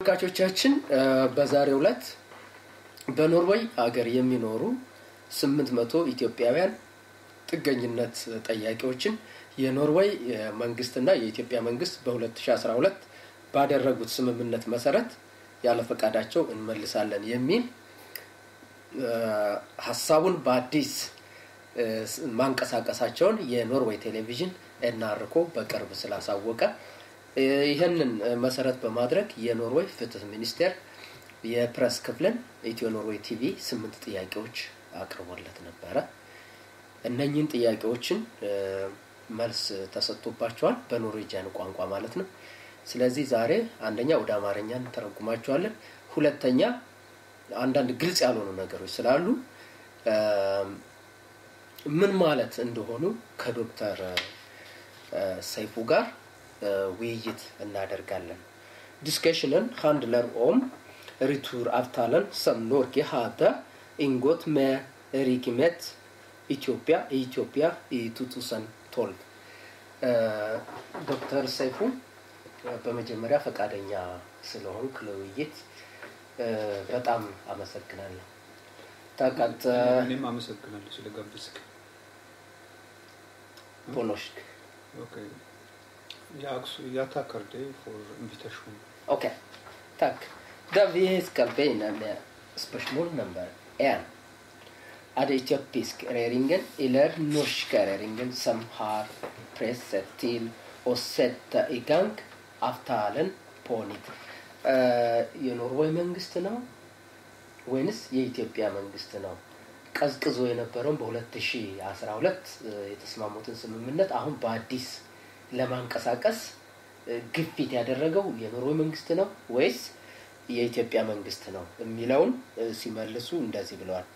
ተመልካቾቻችን በዛሬው ዕለት በኖርዌይ ሀገር የሚኖሩ ስምንት መቶ ኢትዮጵያውያን ጥገኝነት ጠያቂዎችን የኖርዌይ መንግስትና የኢትዮጵያ መንግስት በ2012 ባደረጉት ስምምነት መሰረት ያለ ፈቃዳቸው እንመልሳለን የሚል ሀሳቡን በአዲስ ማንቀሳቀሳቸውን የኖርዌይ ቴሌቪዥን ኤንአርኮ በቅርብ ስላሳወቀ ይህንን መሰረት በማድረግ የኖርዌይ ፍትህ ሚኒስቴር የፕሬስ ክፍልን ኢትዮ ኖርዌይ ቲቪ ስምንት ጥያቄዎች አቅርቦለት ነበረ። እነኝህን ጥያቄዎችን መልስ ተሰጥቶባቸዋል፣ በኖርዌጂያን ቋንቋ ማለት ነው። ስለዚህ ዛሬ አንደኛ ወደ አማርኛ እንተረጉማቸዋለን። ሁለተኛ አንዳንድ ግልጽ ያልሆኑ ነገሮች ስላሉ ምን ማለት እንደሆኑ ከዶክተር ሰይፉ ጋር ውይይት እናደርጋለን። ዲስከሽንን ሃንድለር ኦም ሪቱር avtalen som Norge hade ingått med Rikimet ኢትዮጵያ ኢትዮጵያ የ2012 ዶክተር ሰይፉ በመጀመሪያ ፈቃደኛ ስለሆንክ ለውይይት በጣም አመሰግናለሁ። ታቃት እኔም አመሰግናለሁ ስለጋበዝክ። ፖኖሽክ Okej. Jag, jag tackar dig för invitationen. Okej, tack. Da vi skal begynne med spørsmål nummer én. Er det etiopisk regjeringen eller norske regjeringen som har presset til å sette i gang avtalen på nytt? የኖርዌይ መንግስት ነው ወይንስ የኢትዮጵያ መንግስት ነው? ቀዝቅዞ የነበረውን በ2012 የተስማሙትን ስምምነት አሁን በአዲስ ለማንቀሳቀስ ግፊት ያደረገው የኖርዌይ መንግስት ነው ወይስ የኢትዮጵያ መንግስት ነው የሚለውን ሲመልሱ እንደዚህ ብለዋል።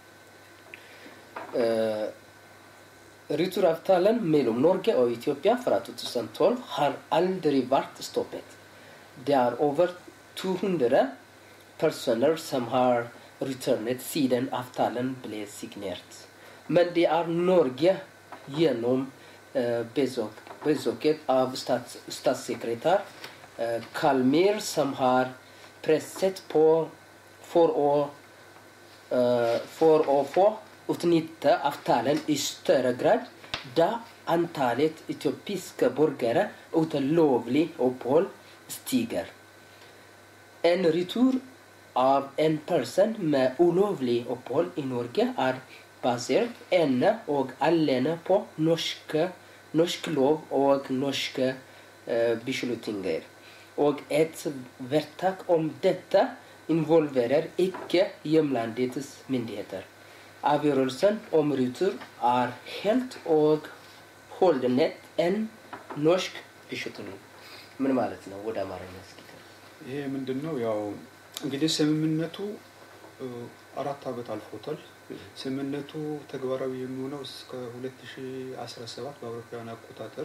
Returavtalen mellom Norge og Ethiopia fra 2012 har aldri vært stoppet. Det er over 200 personer som har returnet siden avtalen ble signert. Men det er Norge gjennom eh, besøk, besøket av stats, statssekretær eh, Kalmyr som har presset på for å, eh, for å få utnytte avtalen i større grad, da antallet etiopiske borgere uten lovlig opphold stiger. En retur av en person med ulovlig opphold i Norge er basert ene og alene på norske, norsk lov og norske eh, beslutninger. Og et vedtak om dette involverer ikke hjemlandets myndigheter. Avgjørelsen om retur er helt og holdnet en norsk beslutning. ምን ማለት ነው? ወደ አማርኛ እስኪ ይሄ ምንድን ነው? ያው እንግዲህ ስምምነቱ አራት ዓመት አልፎታል። ስምምነቱ ተግባራዊ የሚሆነው እስከ 2017 በአውሮፓውያን አቆጣጠር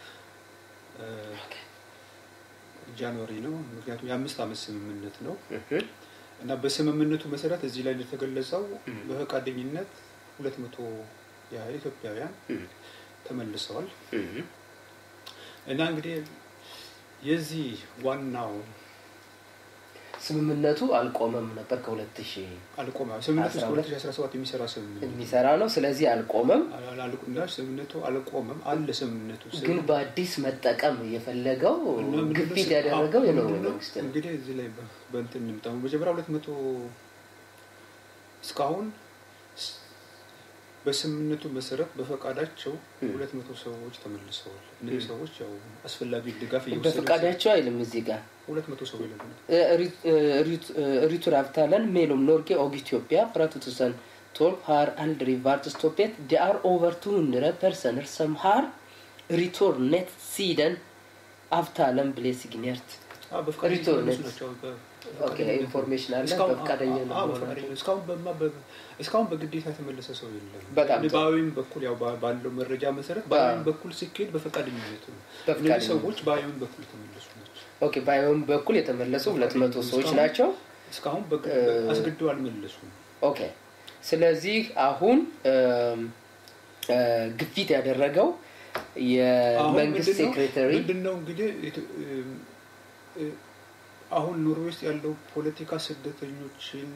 ጃንዋሪ ነው። ምክንያቱም የአምስት ዓመት ስምምነት ነው እና በስምምነቱ መሰረት እዚህ ላይ እንደተገለጸው በፈቃደኝነት ሁለት መቶ ያህል ኢትዮጵያውያን ተመልሰዋል እና እንግዲህ የዚህ ዋናው ስምምነቱ አልቆመም ነበር ከሁለት ሺህ አልቆመ ስምምነቱ እስከ 2017 የሚሰራ ስምምነት የሚሰራ ነው። ስለዚህ አልቆመም። አልቁና ስምምነቱ አልቆመም አለ ስምምነቱ ግን በአዲስ መጠቀም የፈለገው ግፊት ያደረገው የኖርዌይ መንግስት ነው። እንግዲህ እዚህ ላይ በእንትን እንምጣ መጀመሪያ ሁለት መቶ እስካሁን በስምምነቱ መሰረት በፈቃዳቸው ሁለት መቶ ሰዎች ተመልሰዋል። እነዚህ ሰዎች ያው አስፈላጊ ድጋፍ በፈቃዳቸው አይልም እዚህ ጋር ሁለት መቶ ሰው ይላል Returavtalen mellom Norge og Etiopia fra 2012 har aldri vært stoppet. Det er over 200 personer som har returnet siden avtalen ble signert. ኢንፎርሜሽን አለ በፈቃደኛ እስካሁን በግዴታ የተመለሰ ሰው የለም። በጣም ጥሩ። በአይን በኩል ያው ባለው መረጃ መሰረት በአይን በኩል ሲካሄድ በፈቃደኝነት ነው። እነዚህ ሰዎች በአይን በኩል የተመለሱ ናቸው። ኦኬ በአይን በኩል የተመለሱ ሁለት መቶ ሰዎች ናቸው። እስካሁን አስገድደው አልመለሱም። ኦኬ ስለዚህ አሁን ግፊት ያደረገው የመንግስት ሴክሬታሪ ምንድን ነው እንግዲህ አሁን ኖርዌይ ውስጥ ያለው ፖለቲካ ስደተኞችን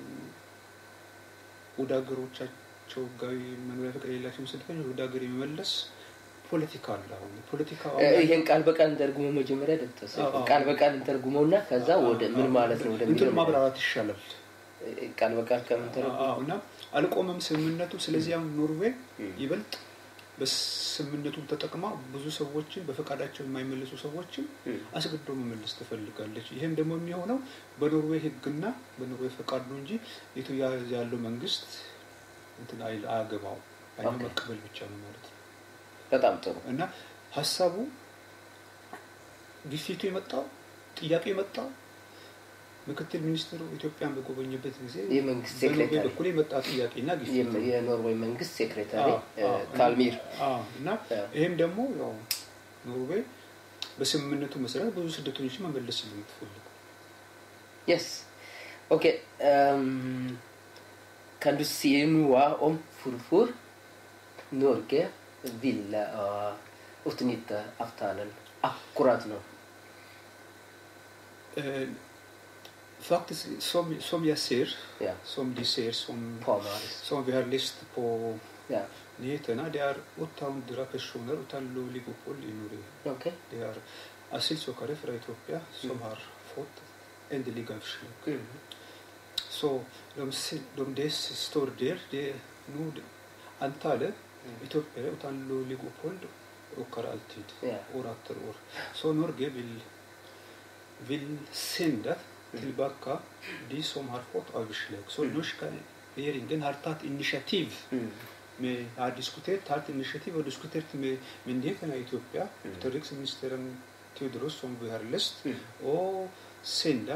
ወደ ሀገሮቻቸው ህጋዊ መኖሪያ ፈቃድ የሌላቸውን ስደተኞች ወደ ሀገር የመመለስ ፖለቲካ አለ። አሁን ፖለቲካ ይሄን ቃል በቃል እንተርጉሞ መጀመሪያ ደብተስ ቃል በቃል እንተርጉመውና ከዛ ወደ ምን ማለት ነው እንትን ወደሚለው ማብራራት ይሻላል። ቃል በቃል ከምን ተረጉሞ አዎ፣ እና አልቆመም ስምምነቱ። ስለዚህ አሁን ኖርዌይ ይበልጥ በስምምነቱን ተጠቅማ ብዙ ሰዎችን በፈቃዳቸው የማይመልሱ ሰዎችን አስገድዶ መመለስ ትፈልጋለች። ይህም ደግሞ የሚሆነው በኖርዌይ ህግና በኖርዌይ ፈቃድ ነው እንጂ ኢትዮጵያ ያለው መንግስት እንትን አይል አያገባው አይነ ኦኬ። መቀበል ብቻ ነው ማለት ነው። በጣም ጥሩ እና ሀሳቡ ግፊቱ የመጣው ጥያቄው የመጣው ምክትል ሚኒስትሩ ኢትዮጵያን በጎበኘበት ጊዜ የመንግስት በኖርዌይ ሴክሬታሪ በኩል የመጣ ጥያቄና ግፊት ነው። የኖርዌይ መንግስት ሴክሬታሪ አዎ፣ አዎ። ካልሚር አዎ፣ እና አዎ። ይህም ደግሞ ያው ኖርዌይ በስምምነቱ መሰረት ብዙ ስደተኞችን መመለስ ነው የምትፈልገው። Yes. Okej. ehm, kan du se noe om hvorfor Norge ville uh, utnytte avtalen akkurat nå? Eh, faktiskt, som, som jag ser, Ja, som de ser, som, på Maris. som vi har läst på Ja, nyheterna, det är 800 personer utan lovlig uppehåll i Norge. okej. Det är asylsökare från Etiopien som Mm. har fått ändliga avslag. Mm. Så de, se- de, det står där, det är nog antalet Mm. etiopier utan lovlig uppehåll ökar alltid, Ja. år efter år. Så Norge vill, vill sända tillbaka de som har fått avslag. Så Mm. norska regeringen har tagit initiativ Mm. med, har diskuterat, tagit initiativ och diskuterat med myndigheterna i Etiopien, Mm. utrikesministern Teodoros som vi har läst, Mm. och sända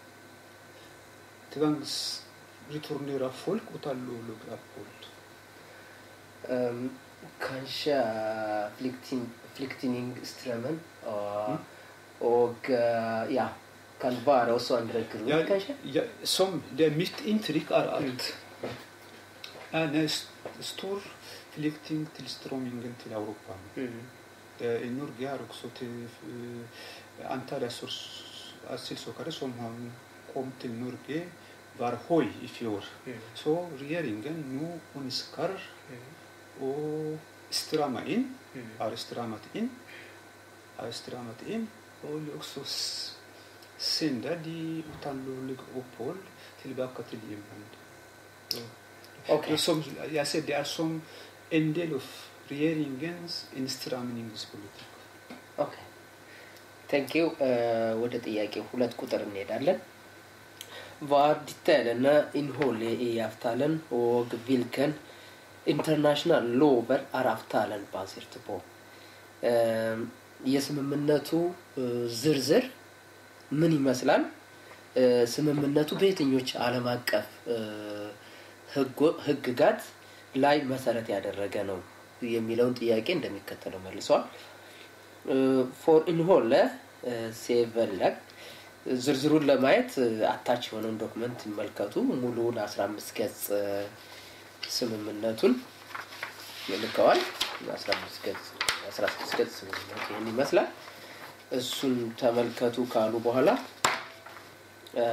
tvangsreturnera folk utan lovlig uppehåll. Um, kanskje flykting, flyktningstrømmen og, Mm. og uh, ja, kan være også andre grunn, Ja, kanskje? ja, som det är mitt intryck är att en st- stor flyktingtillströmningen till Europa. Mm. Eh, I Norge är också till eh, antalet asys- asylsökare som har kom till Norge var hög i fjol. Mm. Så regeringen nu önskar Mm. och strama in, Mm. har stramat in, har stramat in och också s- sända de utan lovlig uppehåll tillbaka till hemlandet. Okej. Det är Som, jag ser det är som en del av regeringens instramningspolitik. ኦኬ ቴንክ ዩ ወደ ጥያቄው ሁለት ቁጥር እንሄዳለን var detaljene innholdet i avtalen og hvilken internasjonal lover er avtalen basert på Eh, የስምምነቱ eh, ዝርዝር ምን ይመስላል Eh, ስምምነቱ በየትኞች ዓለም አቀፍ eh, ህጎ- ህግጋት ላይ መሰረት ያደረገ ነው የሚለውን ጥያቄ እንደሚከተለው መልሰዋል ፎር ኢንሆለ ሴቨለግ ዝርዝሩን ለማየት አታች የሆነውን ዶክመንት ይመልከቱ። ሙሉውን 15 ገጽ እ፣ ስምምነቱን ልከዋል። 15 ገጽ 16 ገጽ ስምምነቱ ይህን ይመስላል። እሱን ተመልከቱ ካሉ በኋላ እ፣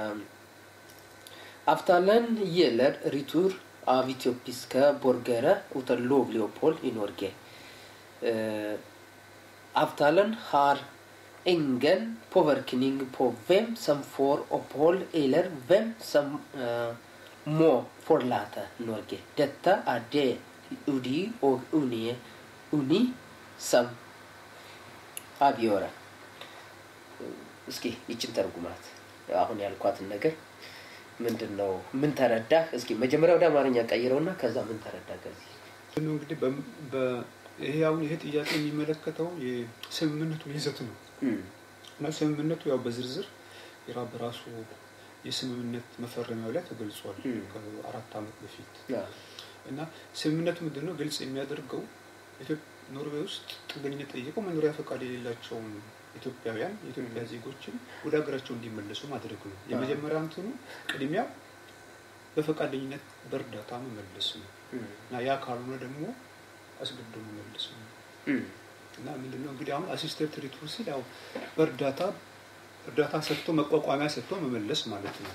Avtalen gjelder retur av etiopiske borgere uten lovlig opphold i Norge. Eh, avtalen har ingen påvirkning på hvem som får opphold, eller hvem som eh, må forlate Norge. Dette er det UDI og UNI, UNI som avgjør. እስኪ ይችን ተርጉማት አሁን ያልኳትን ነገር ምንድን ነው? ምን ተረዳህ? እስኪ መጀመሪያ ወደ አማርኛ ቀይረውና ከዛ ምን ተረዳህ ከዚህ? ነው እንግዲህ በ- በ- ይሄ አሁን ይሄ ጥያቄ የሚመለከተው የስምምነቱ ይዘት ነው እም፣ እና ስምምነቱ ያው በዝርዝር የራ በራሱ የስምምነት መፈረሚያው ላይ ተገልጿል እም። ከአራት ዓመት በፊት ያ፣ እና ስምምነቱ ምንድን ነው ግልጽ የሚያደርገው ኢትዮ- ኖርዌይ ውስጥ ጥገኝነት ጠይቀው መኖሪያ ፈቃድ የሌላቸውን ኢትዮጵያውያን የኢትዮጵያ ዜጎችን ወደ ሀገራቸው እንዲመለሱ ማድረግ ነው። የመጀመሪያ እንትኑ ቅድሚያ በፈቃደኝነት በእርዳታ መመለስ ነው እም፣ እና ያ ካልሆነ ደግሞ አስገድዶ መመለስ ነው። እም፣ እና ምንድነው እንግዲህ አሁን አሲስተንት ሪቱር ሲል ያው በእርዳታ እርዳታ ሰጥቶ መቋቋሚያ ሰጥቶ መመለስ ማለት ነው።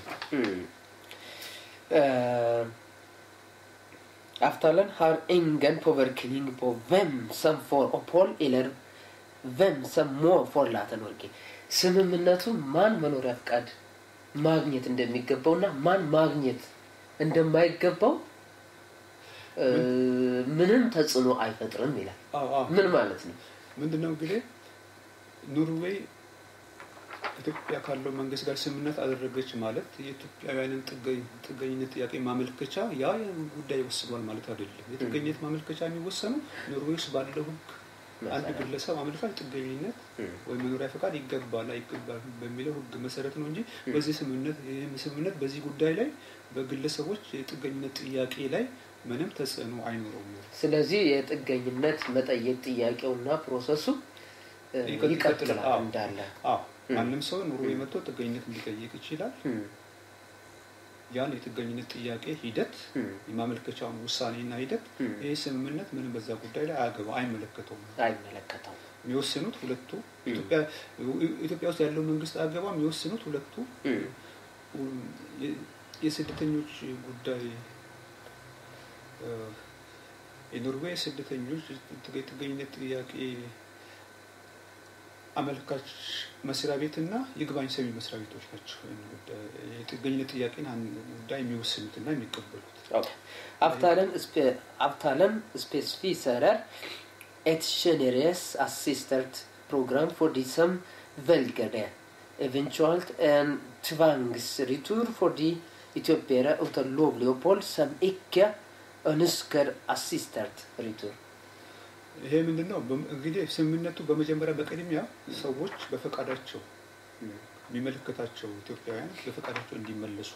Avtalen har ingen påvirkning på vem som får opphold eller vem som må forlate Norge. ስምምነቱ ማን መኖሪያ ፍቃድ ማግኘት እንደሚገባው እና ማን ማግኘት እንደማይገባው እ፣ ምንም ተጽዕኖ አይፈጥርም ይላል። አዎ አዎ። ምን ማለት ነው? ምንድን ነው እንግዲህ ኖርዌይ ኢትዮጵያ ካለው መንግስት ጋር ስምምነት አደረገች ማለት የኢትዮጵያውያንን ጥገኝ- ጥገኝነት ጥያቄ ማመልከቻ ያ ጉዳይ ይወስኗል ማለት አይደለም። የጥገኝነት ማመልከቻ የሚወሰኑ ኖርዌይ ውስጥ ባለው ሕግ አንድ መሰረት። ግለሰብ አመልካች ጥገኝነት ወይም መኖሪያ ፈቃድ ይገባል አይገባል በሚለው ሕግ መሰረት ነው እንጂ በዚህ ስምምነት ይህም ስምምነት በዚህ ጉዳይ ላይ በግለሰቦች የጥገኝነት ጥያቄ ላይ ምንም ተጽዕኖ አይኖረውም። ስለዚህ የጥገኝነት መጠየቅ ጥያቄውና ፕሮሰሱ እ፣ ይቀጥ- ይቀጥላል ይቀጥላል። አዎ። እንዳለ አዎ ማንም ሰው ኖርዌይ መጥቶ ጥገኝነት ሊጠይቅ ይችላል። እም፣ ያን የጥገኝነት ጥያቄ ሂደት እም፣ የማመልከቻውን ውሳኔና ሂደት እም፣ ይህ ስምምነት ምንም በዛ ጉዳይ ላይ አያገባ አይመለከተውም። አይመለከተውም። የሚወስኑት ሁለቱ እም። ኢትዮጵያ ኢትዮጵያ ውስጥ ያለው መንግስት አገባ የሚወስኑት ሁለቱ እም፣ የ- የስደተኞች ጉዳይ እ፣ የኖርዌይ ስደተኞች የጥገኝነት ጥያቄ አመልካች መስሪያ ቤትና ይግባኝ ሰሚ መስሪያ ቤቶች ናቸው። ይህን ጉዳይ- የጥገኝነት ጥያቄን አን- ጉዳይ የሚወስኑትና የሚቀበሉት። Ok. Avtalen, spe, avtalen spesifiserer et generøst assistert program for de som velger det. Eventuelt en tvangsretur for de etiopiere uten lovlig opphold som ikke ønsker assistert retur. ይሄ ምንድን ነው? በም- እንግዲህ ስምምነቱ በመጀመሪያ በቅድሚያ ሰዎች በፈቃዳቸው የሚመለከታቸው ኢትዮጵያውያን በፈቃዳቸው እንዲመለሱ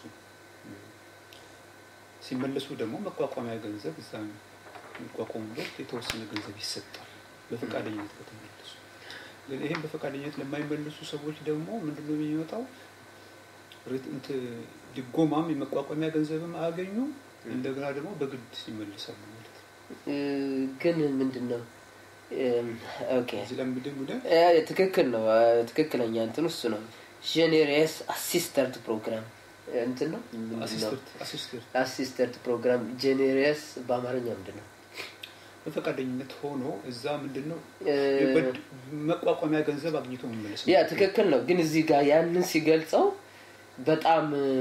ሲመለሱ ደግሞ መቋቋሚያ ገንዘብ እዛ የሚቋቋሙበት የተወሰነ ገንዘብ ይሰጣል። በፈቃደኝነት ከተመለሱ ግን ይህም በፈቃደኝነት ለማይመልሱ ሰዎች ደግሞ ምንድነው የሚመጣው? ሪት- እንትን ድጎማም የመቋቋሚያ ገንዘብም አያገኙም። እንደገና ደግሞ በግድ ይመልሳሉ ማለት ነው። Uh, ግን ምንድን ነው Um, ኦኬ እዚህ ላይ ምንድን ነው እ፣ ትክክል ነው እ፣ ትክክለኛ እንትን እሱ ነው ጄኔሬስ አሲስተርት ፕሮግራም እንትን ነው ምንድን ነው አሲስተንት አሲስተንት አሲስተርት ፕሮግራም ጄኔሬስ በአማርኛ ምንድን ነው በፈቃደኝነት ሆኖ እዛ ምንድን ነው እ፣ የበድ- መቋቋሚያ ገንዘብ አግኝቶ መመለስ ነው። ያ ትክክል ነው ግን እዚህ ጋር ያንን ሲገልጸው በጣም እ፣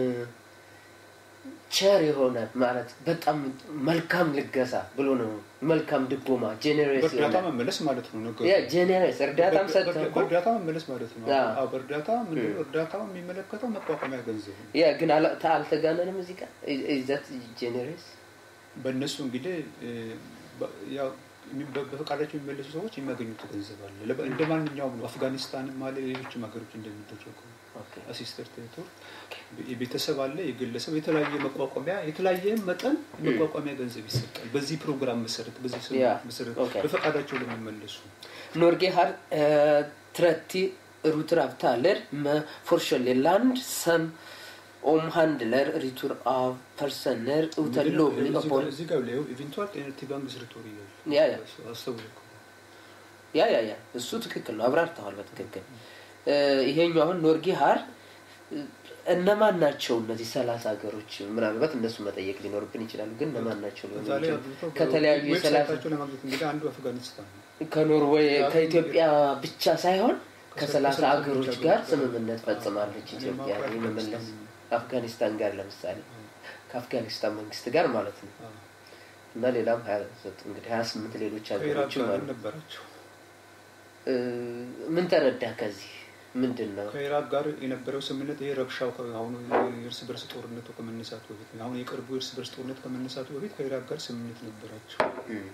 ቸር የሆነ ማለት በጣም መልካም ልገሳ ብሎ ነው መልካም ድጎማ ጄኔሬስ በእርዳታ የሆነ መመለስ ማለት ነው ነገሩ። ያ ጄኔሬስ እርዳታም በ- ሰጥተህ በ- እኮ በእርዳታ መመለስ ማለት ነው። ያ። አዎ፣ በእርዳታ ምንድን ነው እርዳታው የሚመለከተው መቋቋሚያ ገንዘብ ነው። ያ ግን አላ- ታ- አልተጋነንም እዚህ ጋር ኢዛት ጄኔሬስ በእነሱ እንግዲህ እ፣ በ- ያው የሚ- በ- በፈቃዳቸው የሚመለሱ ሰዎች የሚያገኙት ገንዘብ አለ። ለበ- እንደ ማንኛውም ነው። አፍጋኒስታንም አለ፣ ሌሎችም ሀገሮች እንደሚደረገው ኦኬ አሲስተር ቴሪቶር የቤተሰብ አለ፣ የግለሰብ የተለያየ መቋቋሚያ የተለያየ መጠን መቋቋሚያ ገንዘብ ይሰጣል። በዚህ ፕሮግራም መሰረት በዚህ ስምምነት ያ፣ መሰረት ኦኬ። በፈቃዳቸው ለሚመለሱ Norge har eh, 30 ruteravtaler med forskjellige land som omhandler retur av personer uten lovlig opphold. እዚህ ጋር ላይ ኢቨንቱዋል ኤነርቲ ባንክ ስርቶሪ ይላል። ያ ያ አስተውል እኮ። ያ ያ ያ እሱ ትክክል ነው፣ አብራርተዋል በትክክል እ፣ ይሄኛው አሁን ኖርጌ ሀር እ፣ እነማን ናቸው እነዚህ ሰላሳ ሀገሮች? ምናልባት እነሱ መጠየቅ ሊኖርብን ይችላሉ። ግን እነማን ናቸው ሊሆኑ እዛ ላይ ይችላሉ? አግኝተው ከተለያዩ የሰላሳ ዌብሳይታቸው ለማግኘት እንግዲህ አንዱ አፍጋኒስታን ነው። ከኖርዌይ ከአፍሪካ- ከኢትዮጵያ ብቻ ሳይሆን ከሰላሳ ከሰላሳ ሀገሮች ሀገሮች ጋር ጋር ስምምነት አዎ፣ ፈጽማለች እኔ ኢትዮጵያ የማውቀው የመመለስ አፍጋኒስታን ነው። አፍጋኒስታን ጋር ለምሳሌ ከአፍጋኒስታን መንግስት ጋር ማለት ነው አዎ። እና ሌላም ሀያ ዘጠኝ እንግዲህ ሀያ ስምንት ሌሎች ከኢራቅ ሀገሮችም ጋር አሉ። ነበራቸው። እ፣ ምን ተረዳ ከዚህ ምንድን ነው? ከኢራቅ ጋር የነበረው ስምምነት ይሄ ረብሻው ከ- አሁን የእርስ በርስ ጦርነቱ ከመነሳቱ በፊት አሁን የቅርቡ የእርስ በርስ ጦርነት ከመነሳቱ በፊት ከኢራቅ ጋር ስምምነት ነበራቸው። እም።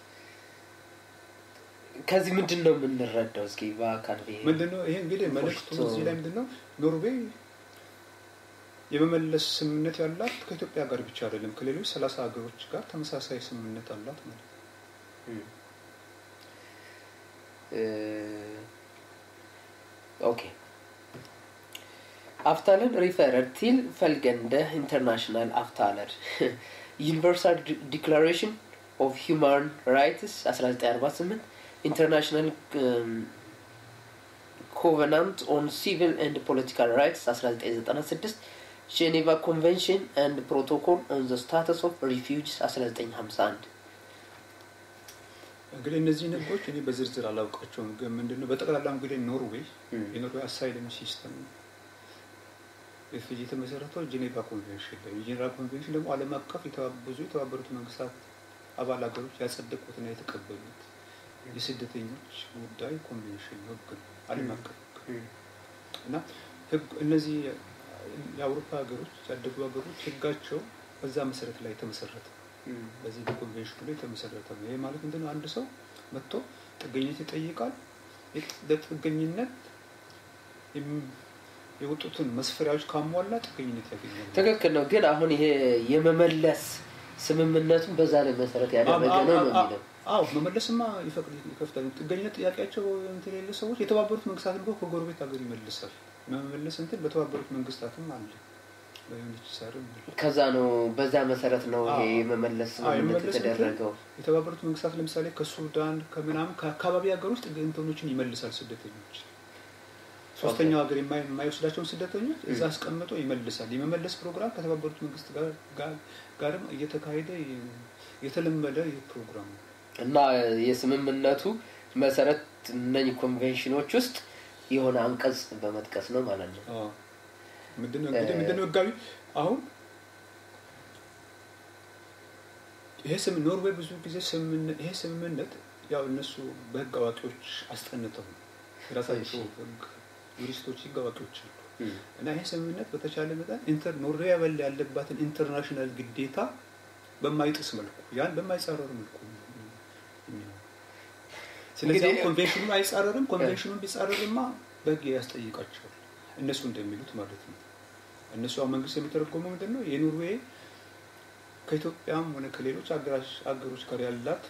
ከዚህ ምንድን ነው የምንረዳው? እስኪ በአካል ብሄ ምንድነው ይሄ እንግዲህ መልእክቱ ፎሽቶ- እዚህ ላይ ምንድነው ኖርዌይ የመመለስ ስምምነት ያላት ከኢትዮጵያ ጋር ብቻ አይደለም ከሌሎች ሰላሳ ሀገሮች ጋር ተመሳሳይ ስምምነት አላት ማለት ነው። Mm. Eh, ok. Avtalen referer til følgende internasjonale avtaler. Universal De- Declaration of Human Rights 1948, International um, ኮቨናንት ኦን ሲቪል ኤንድ ፖለቲካል ራይትስ 1996 ጄኔቫ ኮንቬንሽን ኤንድ ፕሮቶኮል ኦን ዘ ስታተስ ኦፍ ሪፊውጅስ 1951 እንግዲህ እነዚህን ህጎች እኔ በዝርዝር አላውቃቸውም፣ ግን ምንድነው በጠቅላላ እንግዲህ ኖርዌይ የኖርዌይ አሳይለም ሲስተም ሪፊውጂ የተመሰረተው ጄኔቫ ኮንቬንሽን ላይ የጄኔቫ ኮንቬንሽን ደግሞ ዓለም አቀፍ ብዙ የተባበሩት መንግስታት አባል ሀገሮች ያጸደቁትና የተቀበሉት የስደተኞች ጉዳይ ኮንቬንሽን ህግ ነው፣ ዓለም አቀፍ ህግ እና ህግ እነዚህ የአውሮፓ ሀገሮች ያደጉ ሀገሮች ህጋቸው በዛ መሰረት ላይ የተመሰረተ በዚህ በኮንቬንሽኑ ላይ የተመሰረተ ነው። ይህ ማለት ምንድነው? አንድ ሰው መጥቶ ጥገኝነት ይጠይቃል። ለጥገኝነት የወጡትን መስፈሪያዎች ካሟላ ጥገኝነት ያገኛል። ትክክል ነው። ግን አሁን ይሄ የመመለስ ስምምነቱን በዛ ላይ መሰረት ያደረገ ነው ነው የሚለው አዎ መመለስማ ይፈቅድ ይከፍታል። ጥገኝነት ጥያቄያቸው እንትን የሌለ ሰዎች የተባበሩት መንግስታትን እኮ ከጎረቤት ሀገር ይመልሳል። መመለስ እንትን በተባበሩት መንግስታትም አለ በዩኒችሳርም ከዛ ነው በዛ መሰረት ነው ይሄ የመመለስ ስምምነት የተደረገው። የተባበሩት መንግስታት ለምሳሌ ከሱዳን ከምናምን ከአካባቢ ሀገር ውስጥ እንትኖችን ይመልሳል ስደተኞች ሶስተኛው ሀገር የማይወስዳቸውን ስደተኞች እዛ አስቀምጦ ይመልሳል። የመመለስ ፕሮግራም ከተባበሩት መንግስት ጋርም እየተካሄደ የተለመደ ይህ ፕሮግራም ነው እና የስምምነቱ መሰረት እነኝህ ኮንቬንሽኖች ውስጥ የሆነ አንቀጽ በመጥቀስ ነው ማለት ነው። ምንድነው እንግዲህ ምንድነው ህጋዊ አሁን ይሄ ስም ኖርዌይ ብዙ ጊዜ ይሄ ስምምነት ያው እነሱ በህግ አዋቂዎች አስጠንተው የራሳቸው ህግ ዩሪስቶች ህግ አዋቂዎች አሉ እና ይሄ ስምምነት በተቻለ መጠን ኢንተር ኖርዌይ ያበል ያለባትን ኢንተርናሽናል ግዴታ በማይጥስ መልኩ ያን በማይጻረር መልኩ ስለዚህ ኮንቬንሽኑ አይጻረርም። ኮንቬንሽኑን ቢጻረርማ በህግ ያስጠይቃቸዋል እነሱ እንደሚሉት ማለት ነው። እነሱ አሁን መንግስት የሚተረጎመው ምንድን ነው? የኖርዌይ ከኢትዮጵያም ሆነ ከሌሎች አገሮች ጋር ያላት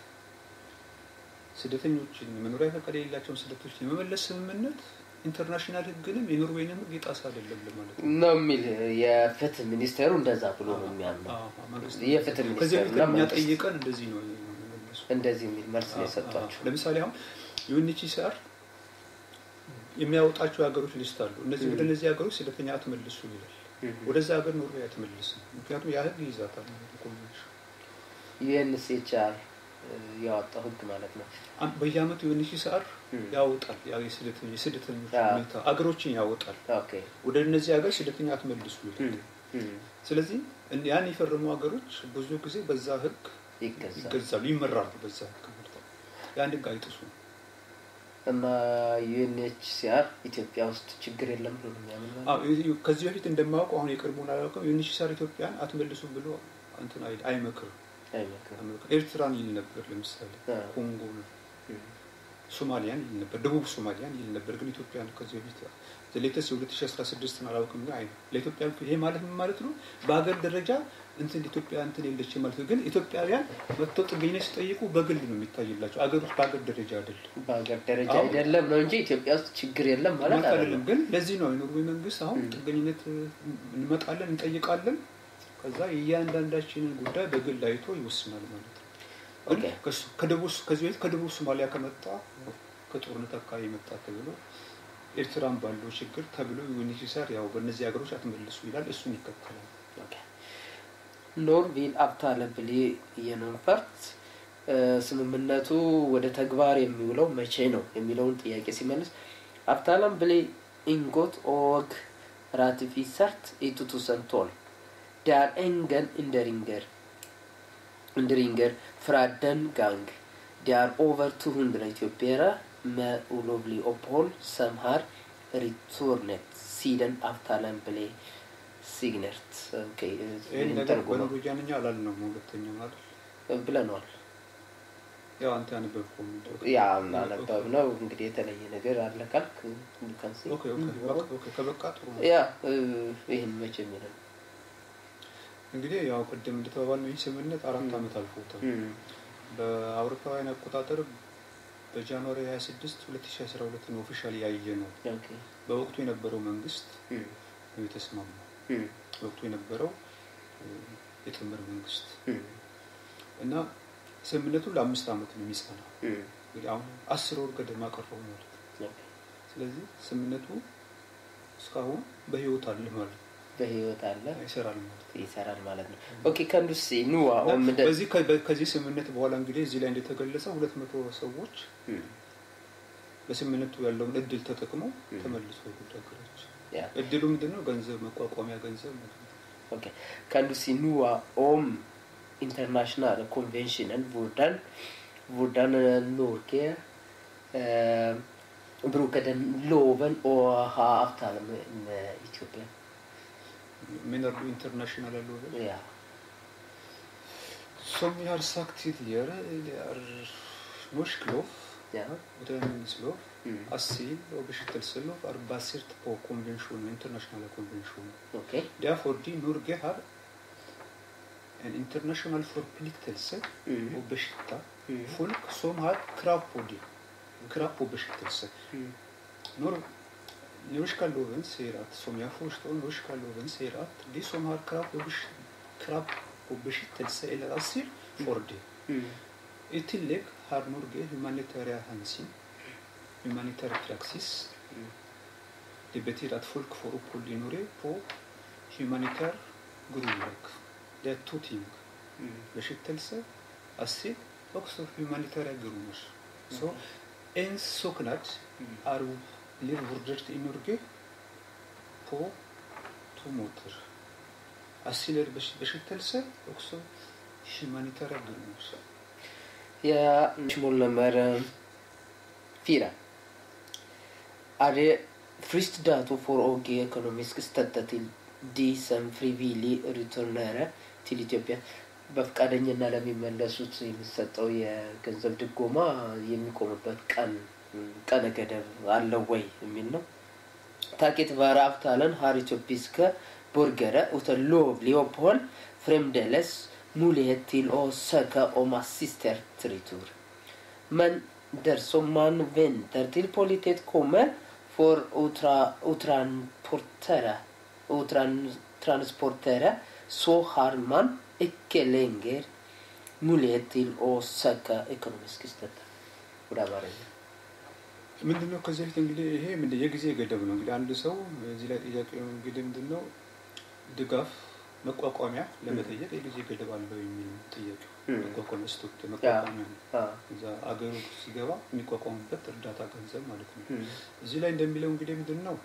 ስደተኞችን መኖሪያ ፈቃድ የሌላቸውን ስደተኞች የመመለስ ስምምነት ኢንተርናሽናል ህግንም የኖርዌይንም ህግ የጣሰ አይደለም ለማለት ነው የሚል የፍትህ ሚኒስቴሩ እንደዛ ብሎ ነው የሚያምነው። የፍትህ ከዚህ ሚኒስቴሩ በፊት እኛ ጠይቀን እንደዚህ ነው እንደዚህ የሚል መልስ ነው የሰጧቸው። ለምሳሌ አሁን ዩኤንኤችሲአር የሚያወጣቸው ሀገሮች ሊስት አሉ። እነዚህ ወደ እነዚህ ሀገሮች ስደተኛ አትመልሱ ይላል። ወደዛ ሀገር ኖርዌይ አትመልስም። ምክንያቱም ያ ህግ ይይዛታል ኮንቬንሽን ዩኤንኤችሲአር ያወጣው ህግ ማለት ነው። በየአመቱ ዩኤንኤችሲአር ያወጣል የስደተኞች ሁኔታ አገሮችን ያወጣል። ኦኬ ወደ እነዚህ ሀገር ስደተኛ አትመልሱ ይላል። ስለዚህ ያን የፈረሙ ሀገሮች ብዙ ጊዜ በዛ ህግ ይገዛሉ፣ ይመራሉ። በዛ ህግ ያን ህግ አይጥሱም። እና ዩኤንኤችሲአር ኢትዮጵያ ውስጥ ችግር የለም ብሎ ነው የሚያምነው። ከዚህ በፊት እንደማውቀው አሁን የቅርቡን አላውቅም። ዩኤንኤችሲአር ኢትዮጵያን አትመልሱም ብሎ እንትን አይመክርም። ኤርትራን ይል ነበር፣ ለምሳሌ ኮንጎ፣ ሶማሊያን ይል ነበር፣ ደቡብ ሶማሊያን ይል ነበር። ግን ኢትዮጵያን ከዚህ በፊት ሌተስ የ2016 አላውቅም። ግን አይ ለኢትዮጵያ ይሄ ማለት ምን ማለት ነው? በሀገር ደረጃ እንትን ኢትዮጵያ እንትን የለች ማለት ነው። ግን ኢትዮጵያውያን መጥተው ጥገኝነት ሲጠይቁ በግል ነው የሚታይላቸው። አገር ውስጥ በሀገር ደረጃ አይደለም። በሀገር ደረጃ አይደለም ነው እንጂ ኢትዮጵያ ውስጥ ችግር የለም ማለት አይደለም። ግን ለዚህ ነው የኖርዌይ መንግስት አሁን ጥገኝነት እንመጣለን እንጠይቃለን ከዛ የእያንዳንዳችንን ጉዳይ በግል አይቶ ይወስናል ማለት ነው። ከደቡብ ከዚህ በፊት ከደቡብ ሶማሊያ ከመጣ ከጦርነት አካባቢ መጣ ተብሎ ኤርትራን ባለው ችግር ተብሎ ዩኤንኤችሲአር ያው በእነዚህ ሀገሮች አትመልሱ ይላል። እሱን ይከተላል። ኖርቪል አብታለብሌ የነንፈርት ስምምነቱ ወደ ተግባር የሚውለው መቼ ነው የሚለውን ጥያቄ ሲመልስ አብታለም ብሌ ኢንጎት ኦግ ራቲፊሰርት ኢቱቱሰንቶል ዳር ኤንገን እንደሪንገር እንደሪንገር ፍራደን ጋንግ ዳር ኦቨር ቱ ሁንድረ ኢትዮጵያራ med olovlig opphold som har returnet siden avtalen ble signert. Okay, ይህን ነገር በኖርዌጃንኛ አላልነው ሁለተኛው አይደል ብለነዋል። ያው አንተ ያነበብከው ያ እናነበብ ነው እንግዲህ የተለየ ነገር አለ ካልክ ከበቃ ጥሩ ነው። ያ ይህን መቼ የሚለው እንግዲህ ያው ቅድም እንደተባባል ነው ይህ ስምምነት አራት ዓመት አልፎታል። በአውሮፓውያን አቆጣጠር በጃንዋሪ 26 2012 ነው ኦፊሻል ያየ ነው። በወቅቱ የነበረው መንግስት ነው የተስማማው። በወቅቱ የነበረው የጥምር መንግስት እና ስምምነቱ ለአምስት ዓመት ነው የሚጸናው። እንግዲህ አሁን አስር ወር ገደማ ቀረው ማለት ነው። ስለዚህ ስምምነቱ እስካሁን በህይወት አለ ማለት ነው። በህይወት አለ ይሰራል ማለት ነው። ይሰራል ማለት ነው። ኦኬ ከንዱስ ኑዋ ኦም እና በዚህ ከ- ከዚህ ስምምነት በኋላ እንግዲህ እዚህ ላይ እንደተገለጸው ሁለት መቶ ሰዎች በስምምነቱ ያለውን እድል ተጠቅመው ም። ተመልሶ ወደ ሀገራቸው ያ እድሉ ምንድን ነው? ገንዘብ መቋቋሚያ ገንዘብ ማለት ነው። Okej. Kan du si noe om internasjonale konvensjonen? Hvordan, hvordan eh, Norge eh, bruker den loven og har avtale med, med Etiopia? Menar du internationella loven? Ja. Som jag har sagt tidigare, det är norsk lov ja. utlänningslov, Mm. asyl och beskyttelselov är baserat på konventionen, internationella konventionen. Okej. Därför de Norge har en internationell förpliktelse Mm. att beskytta Mm. folk som har krav på det. Krav på beskyttelse. Mm. Nor norska loven säger att, som jag förstår, norska loven säger att de som har krav på, besk- krav på beskyttelse eller asyl får det. Mm. I tillägg har Norge humanitära hänsyn, humanitär praxis. Mm. Det betyder att folk får uppehåll i Norge på humanitär grundlag. Det är två ting. Mm. Beskyttelse, asyl och så humanitära grunder. Så en saknad Mm. är blir vurdert i Norge på två måter. Asyl är bes- beskyttelse och så humanitära grunder. Ja, spørsmål nummer eh, fire. Er det fristdato for å gi økonomisk støtte til de som frivillig returnerer til Etiopia? በፈቃደኝና ለሚመለሱት የሚሰጠው የገንዘብ ድጎማ የሚቆምበት ቀን ቀነ ገደብ አለው ወይ የሚል ነው። Taket vare avtalen har etiopiske borgere uten lovlig opphold fremdeles mulighet til å søke om assistert retur. Men dersom man venter til politiet kommer for å tra- å transportere, å tran- transportere, så har man ikke lenger mulighet til å søke økonomisk støtte. ወደ አማርኛ ምንድነው ከዚህ በፊት እንግዲህ ይሄ ምንድን የጊዜ ገደብ ነው። እንግዲህ አንድ ሰው እዚህ ላይ ጥያቄው እንግዲህ ምንድነው ድጋፍ መቋቋሚያ ለመጠየቅ የጊዜ ገደብ አለው የሚል ነው ጥያቄው። ም። መቋቋሚያ ስቶክ መቋቋሚያ ነው። አ፣ እዛ አገሩ ሲገባ የሚቋቋሙበት እርዳታ ገንዘብ ማለት ነው። ም፣ እዚህ ላይ እንደሚለው እንግዲህ ምንድን ነው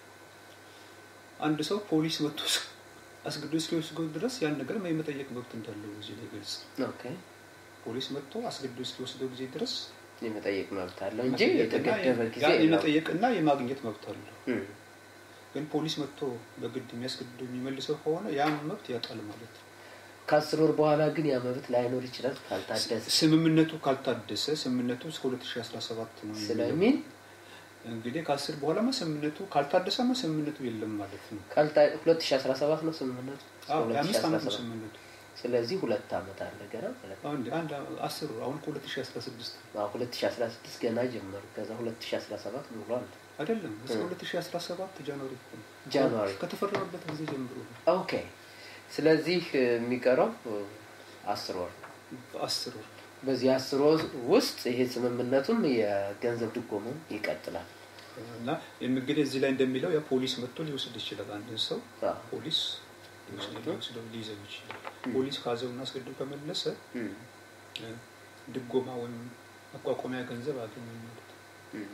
አንድ ሰው ፖሊስ መጥቶ እስ- አስገድዶ እስኪወስደው ድረስ ያን ነገር የመጠየቅ መብት እንዳለው እዚህ ላይ ገልጽ። ኦኬ ፖሊስ መጥቶ አስገድዶ እስኪወስደው ጊዜ ድረስ የመጠየቅ መብት አለው እንጂ መጠየቅና የተገደበ ጊዜ ያን የለውም። የመጠየቅና የማግኘት መብት አለው። ም፣ ግን ፖሊስ መጥቶ በግድ የሚያስገድደው የሚመልሰው ከሆነ ያን መብት ያጣል ማለት ነው። ከአስር ወር በኋላ ግን ያ መብት ላይኖር ይችላል ካልታደሰ ስምምነቱ ካልታደሰ ስምምነቱ እስከ 2017 ነው የሚለው። ስለሚል እንግዲህ ከአስር በኋላማ ስምምነቱ ካልታደሰማ ስምምነቱ የለም ማለት ነው። ካልታ- 2017 ነው ስምምነቱ አዎ የአምስት ዓመት ነው 2017 ስምምነቱ። ስለዚህ ሁለት ዓመት አለ ገና ማለት ነው። አንድ አንድ አስር አሁን ከ2016 አዎ፣ 2016 ገና ጀመሩ። ከዛ 2017 ሙሉ አለ። አይደለም እስከ እ። 2017 ጃንዋሪ እኮ ነው። ጃንዋሪ ከተፈረመበት ጊዜ ጀምሮ ነው። ኦኬ። ስለዚህ እ፣ የሚቀረው እ፣ አስር ወር ነው። በአስር ወር በዚህ አስር ወር ውስጥ ይሄ ስምምነቱም የገንዘብ ድጎሙም ይቀጥላል። እና እንግዲህ እዚህ ላይ እንደሚለው ያ ፖሊስ መጥቶ ሊወስድ ይችላል። አንድን ሰው አዎ። ፖሊስ ሊወስድ- ሊወስደው ሊይዘው ይችላል። እ። ፖሊስ ካዘውና አስገድዶ ከመለሰ እም፣ እ፣ ድጎማ ወይም መቋቋሚያ ገንዘብ አገኘ ማለት ነው። እም፣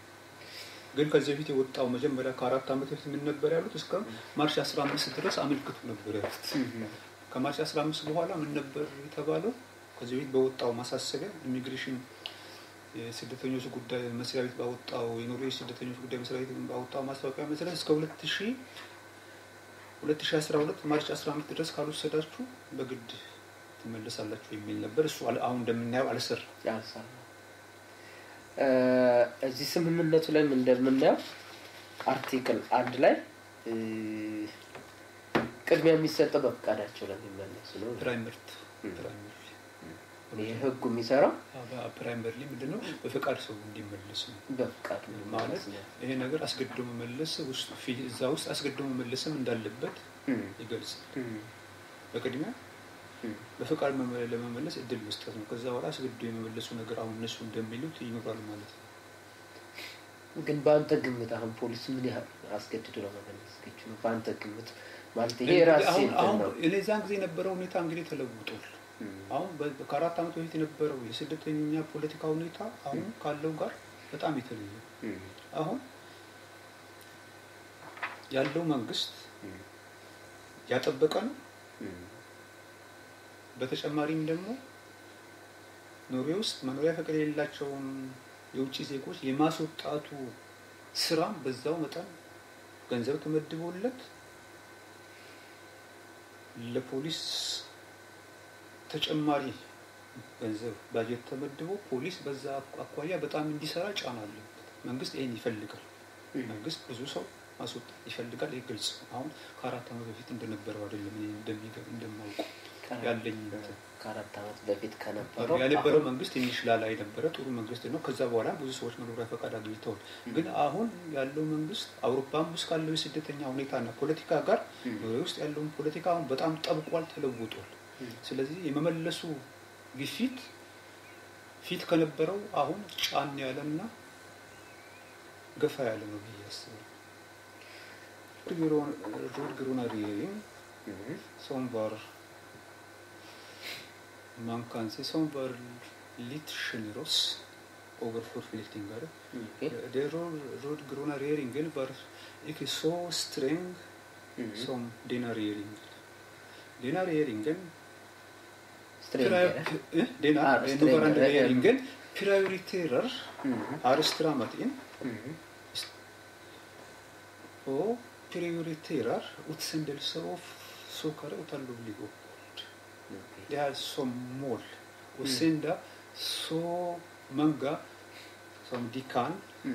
ግን ከዚህ በፊት የወጣው መጀመሪያ ከአራት ዓመት በፊት ምን ነበር ያሉት? እስከ ማርች 15 ድረስ አመልክቱ ነበር ያሉት። እም፣ ከማርች 15 በኋላ ምን ነበር የተባለው? ከዚህ በፊት በወጣው ማሳሰቢያ ኢሚግሬሽን የስደተኞች ጉዳይ መስሪያ ቤት ባወጣው የኖርዌይ ስደተኞች ጉዳይ መስሪያ ቤት ባወጣው ማስታወቂያ መሰረት እስከ 2000 2012 ማርች 15 ድረስ ካልወሰዳችሁ በግድ ትመለሳላችሁ የሚል ነበር። እሱ አለ- አሁን እንደምናየው አልሰራም። ያልሳል። እ፣ እዚህ ስምምነቱ ላይ እንደምናየው አርቲክል አንድ ላይ እ፣ ቅድሚያ የሚሰጠው በፈቃዳቸው ለሚመለሱ ነው። ፕራይመርት እም። ፕራይመሪ ይህ ህጉ የሚሰራው ፕራይመሪ ምንድን ነው? በፈቃድ ሰው እንዲመለስ ነው በፈቃድ ማለት ነው። ይሄ ነገር አስገድዶ መመለስ ውስጥ ፊ- እዛ ውስጥ አስገድዶ መመለስም እንዳለበት እም፣ ይገልጻል። እም፣ በቅድሚያ እም፣ በፈቃድ መመ- ለመመለስ እድል መስጠት ነው። ከዛ በኋላ አስገድዶ የመመለሱ ነገር አሁን እነሱ እንደሚሉት ይኖራል ማለት ነው። ግን በአንተ ግምት አሁን ፖሊስ ምን ያህል አስገድዶ ለመመለስ ዝግጁ ነው? በአንተ ግምት ማለት ይሄ እንግዲህ ራሴ አሁን እንትን አሁን ነው። እኔ ዛን ጊዜ የነበረው ሁኔታ እንግዲህ ተለውጧል። አሁን በ- ከአራት ዓመት በፊት የነበረው የስደተኛ ፖለቲካ ሁኔታ አሁን ካለው ጋር በጣም የተለየ አሁን ያለው መንግስት ያጠበቀ ነው። በተጨማሪም ደግሞ ኖርዌይ ውስጥ መኖሪያ ፈቃድ የሌላቸውን የውጭ ዜጎች የማስወጣቱ ስራም በዛው መጠን ገንዘብ ተመድቦለት ለፖሊስ ተጨማሪ ገንዘብ ባጀት ተመድቦ ፖሊስ በዛ አኳያ በጣም እንዲሰራ ጫና አለበት። መንግስት ይሄን ይፈልጋል። መንግስት ብዙ ሰው ማስወጣት ይፈልጋል። ይህ ግልጽ ነው። አሁን ከአራት ዓመት በፊት እንደነበረው አይደለም። እኔ እንደሚገ- እንደማውቀው ያለኝ እንትን ከአራት ዓመት በፊት ከነበረው የነበረው አሁን መንግስት ትንሽ ላላ የነበረ ጥሩ መንግስት ነው። ከዛ በኋላ ብዙ ሰዎች መኖሪያ ፈቃድ አግኝተዋል። ግን አሁን ያለው መንግስት አውሮፓም ውስጥ ካለው የስደተኛ ሁኔታና ፖለቲካ ጋር ኖርዌይ ውስጥ ያለውን ፖለቲካ አሁን በጣም ጠብቋል፣ ተለውጧል። ስለዚህ የመመለሱ ግፊት ፊት ከነበረው አሁን ጫን ያለና ገፋ ያለ ነው ብዬ አስባለሁ። ሮድ ግሩና ሪየሪንግ som var man kan se som var litt generøs overfor flyktninger. Den rød- rød-grønne regjeringen var ikke så streng som denne regjeringen. Denne regjeringen ስትሬንጀር pri- eh, denne, Ah, eh, strengere, nåværende ja. regjeringen prioriterer har strammet inn og prioriterer utsendelse av såkalte ulovlige opphold. Det er som mål å sende så mange som de kan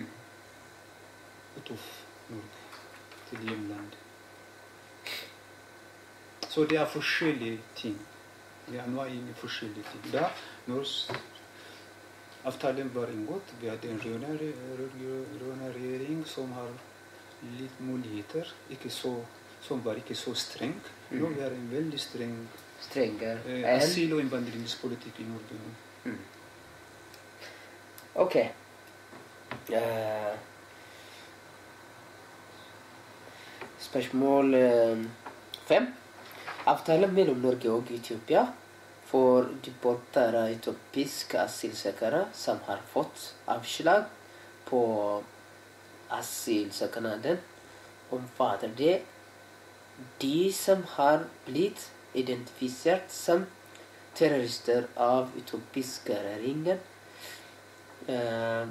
ut av Norge til hjemlandet. Så det er forskjellige ting. Vi er nå inne i forskjellige ting. Da, når s- avtalen var inngått, vi hadde en rød-grønn rød-grønn regjering som har litt muligheter, ikke så, som var ikke så streng. Nå vi har en veldig streng ስትሬንጀር eh, ኤን asyl- og innvandringspolitikk i Norge nå. Ok. Eh, spørsmål eh, fem. Avtalen mellom Norge og Etiopia for deportere etiopiske asylsøkere som har fått avslag på asylsøknaden, omfatter det de som har blitt identifisert som terrorister av etiopiske regjeringen eh,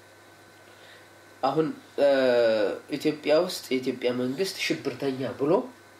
አሁን ኢትዮጵያ ውስጥ የኢትዮጵያ መንግስት ሽብርተኛ ብሎ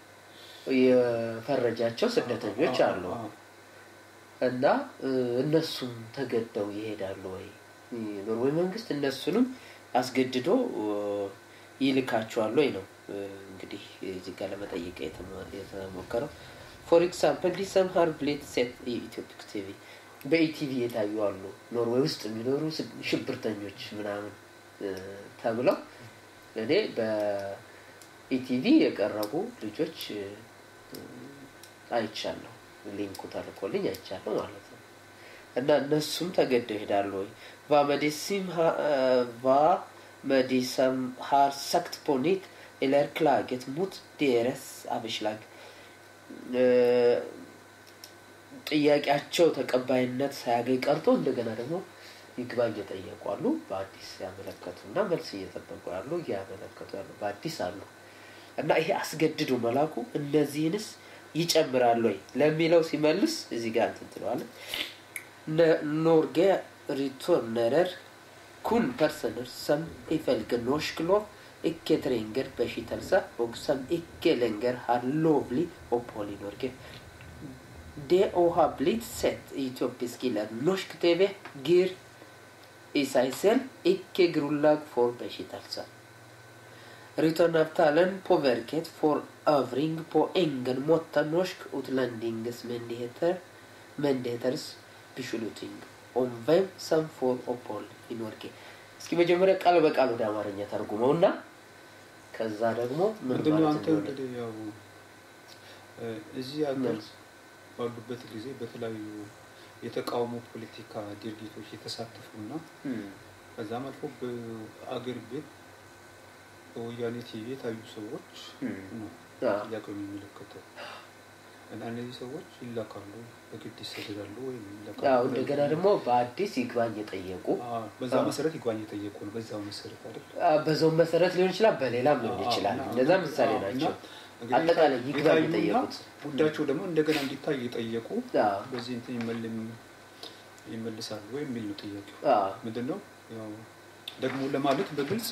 የፈረጃቸው ስደተኞች አሉ አዎ። እና እ፣ እነሱም ተገደው ይሄዳሉ ወይ? ኖርዌይ መንግስት እነሱንም አስገድዶ እ፣ ይልካቸዋል ወይ ነው እ፣ እንግዲህ እዚህ ጋር ለመጠየቅ የተሞ- የተሞከረው። ፎር ኤግዛምፕል ዲሰም ሃር ብሌት ሴት የኢትዮፒክ ቲቪ በኢቲቪ የታዩ አሉ ኖርዌይ ውስጥ የሚኖሩ ስ- ሽብርተኞች ምናምን እ፣ ተብለው እኔ በኢቲቪ የቀረቡ ልጆች እ፣ አይቻለሁ። ሊንኩ ተልኮልኝ አይቻለሁ ማለት ነው። እና እነሱም ተገደው ይሄዳሉ ወይ ቫመዴሲም ቫ መዲሰም har sagt på nytt eller klaget mot deres avslag ጥያቄያቸው ተቀባይነት ሳያገኝ ቀርቶ እንደገና ደግሞ ይግባኝ እየጠየቁ አሉ። በአዲስ ያመለከቱ እና መልስ እየጠበቁ ያሉ እያመለከቱ ያሉ በአዲስ አሉ እና ይሄ አስገድዶ መላኩ እነዚህንስ ይጨምራል ወይ ለሚለው ሲመልስ እዚህ ጋር እንትን ትለዋለህ። N- Norge returnerer kun personer som ifølge norsk lov ikke trenger beskyttelse, og som ikke lenger har lovlig opphold i Norge. Det å ha blitt sett i etiopisk eller norsk TV gir i seg selv ikke grunnlag for beskyttelse. Returnavtalen påvirket for øvrig på ingen måte norsk utlendingsmyndigheter myndigheters beslutning om hvem som får opphold i Norge. እስኪ መጀመሪያ ቃል በቃል ወደ አማርኛ ተርጉመው እና ከዛ ደግሞ ምን ምንድነው ማለት አንተ እንደሆነ እንግዲህ ያው እ፣ እዚህ ሀገር መልስ። ባሉበት ጊዜ በተለያዩ የተቃውሞ ፖለቲካ ድርጊቶች የተሳተፉና እም፣ ከዛም አልፎ በአገር ቤት በወያኔ ቲቪ የታዩ ሰዎች ነው አዎ። ጥያቄው የሚመለከተው እና እነዚህ ሰዎች ይላካሉ፣ በግድ ይሰደዳሉ ወይም ይላካሉ። ያው እንደገና ደግሞ በአዲስ ይግባኝ የጠየቁ አዎ፣ በዛ መሰረት ይግባኝ የጠየቁ ነው። በዛው መሰረት አይደል? አ፣ በዛው መሰረት ሊሆን ይችላል፣ በሌላም ሊሆን አዎ፣ ይችላል። እና- እነዛ ምሳሌ አዎ፣ ናቸው። እና እንግዲህ አጠቃላይ ይግባኝ የታዩና የጠየቁት ጉዳያቸው ደግሞ እንደገና እንዲታይ የጠየቁ አዎ፣ በዚህ እንትን ይመልም ይመልሳሉ ወይ የሚል ነው ጥያቄው። አዎ፣ ምንድን ነው ያው ደግሞ ለማለት በግልጽ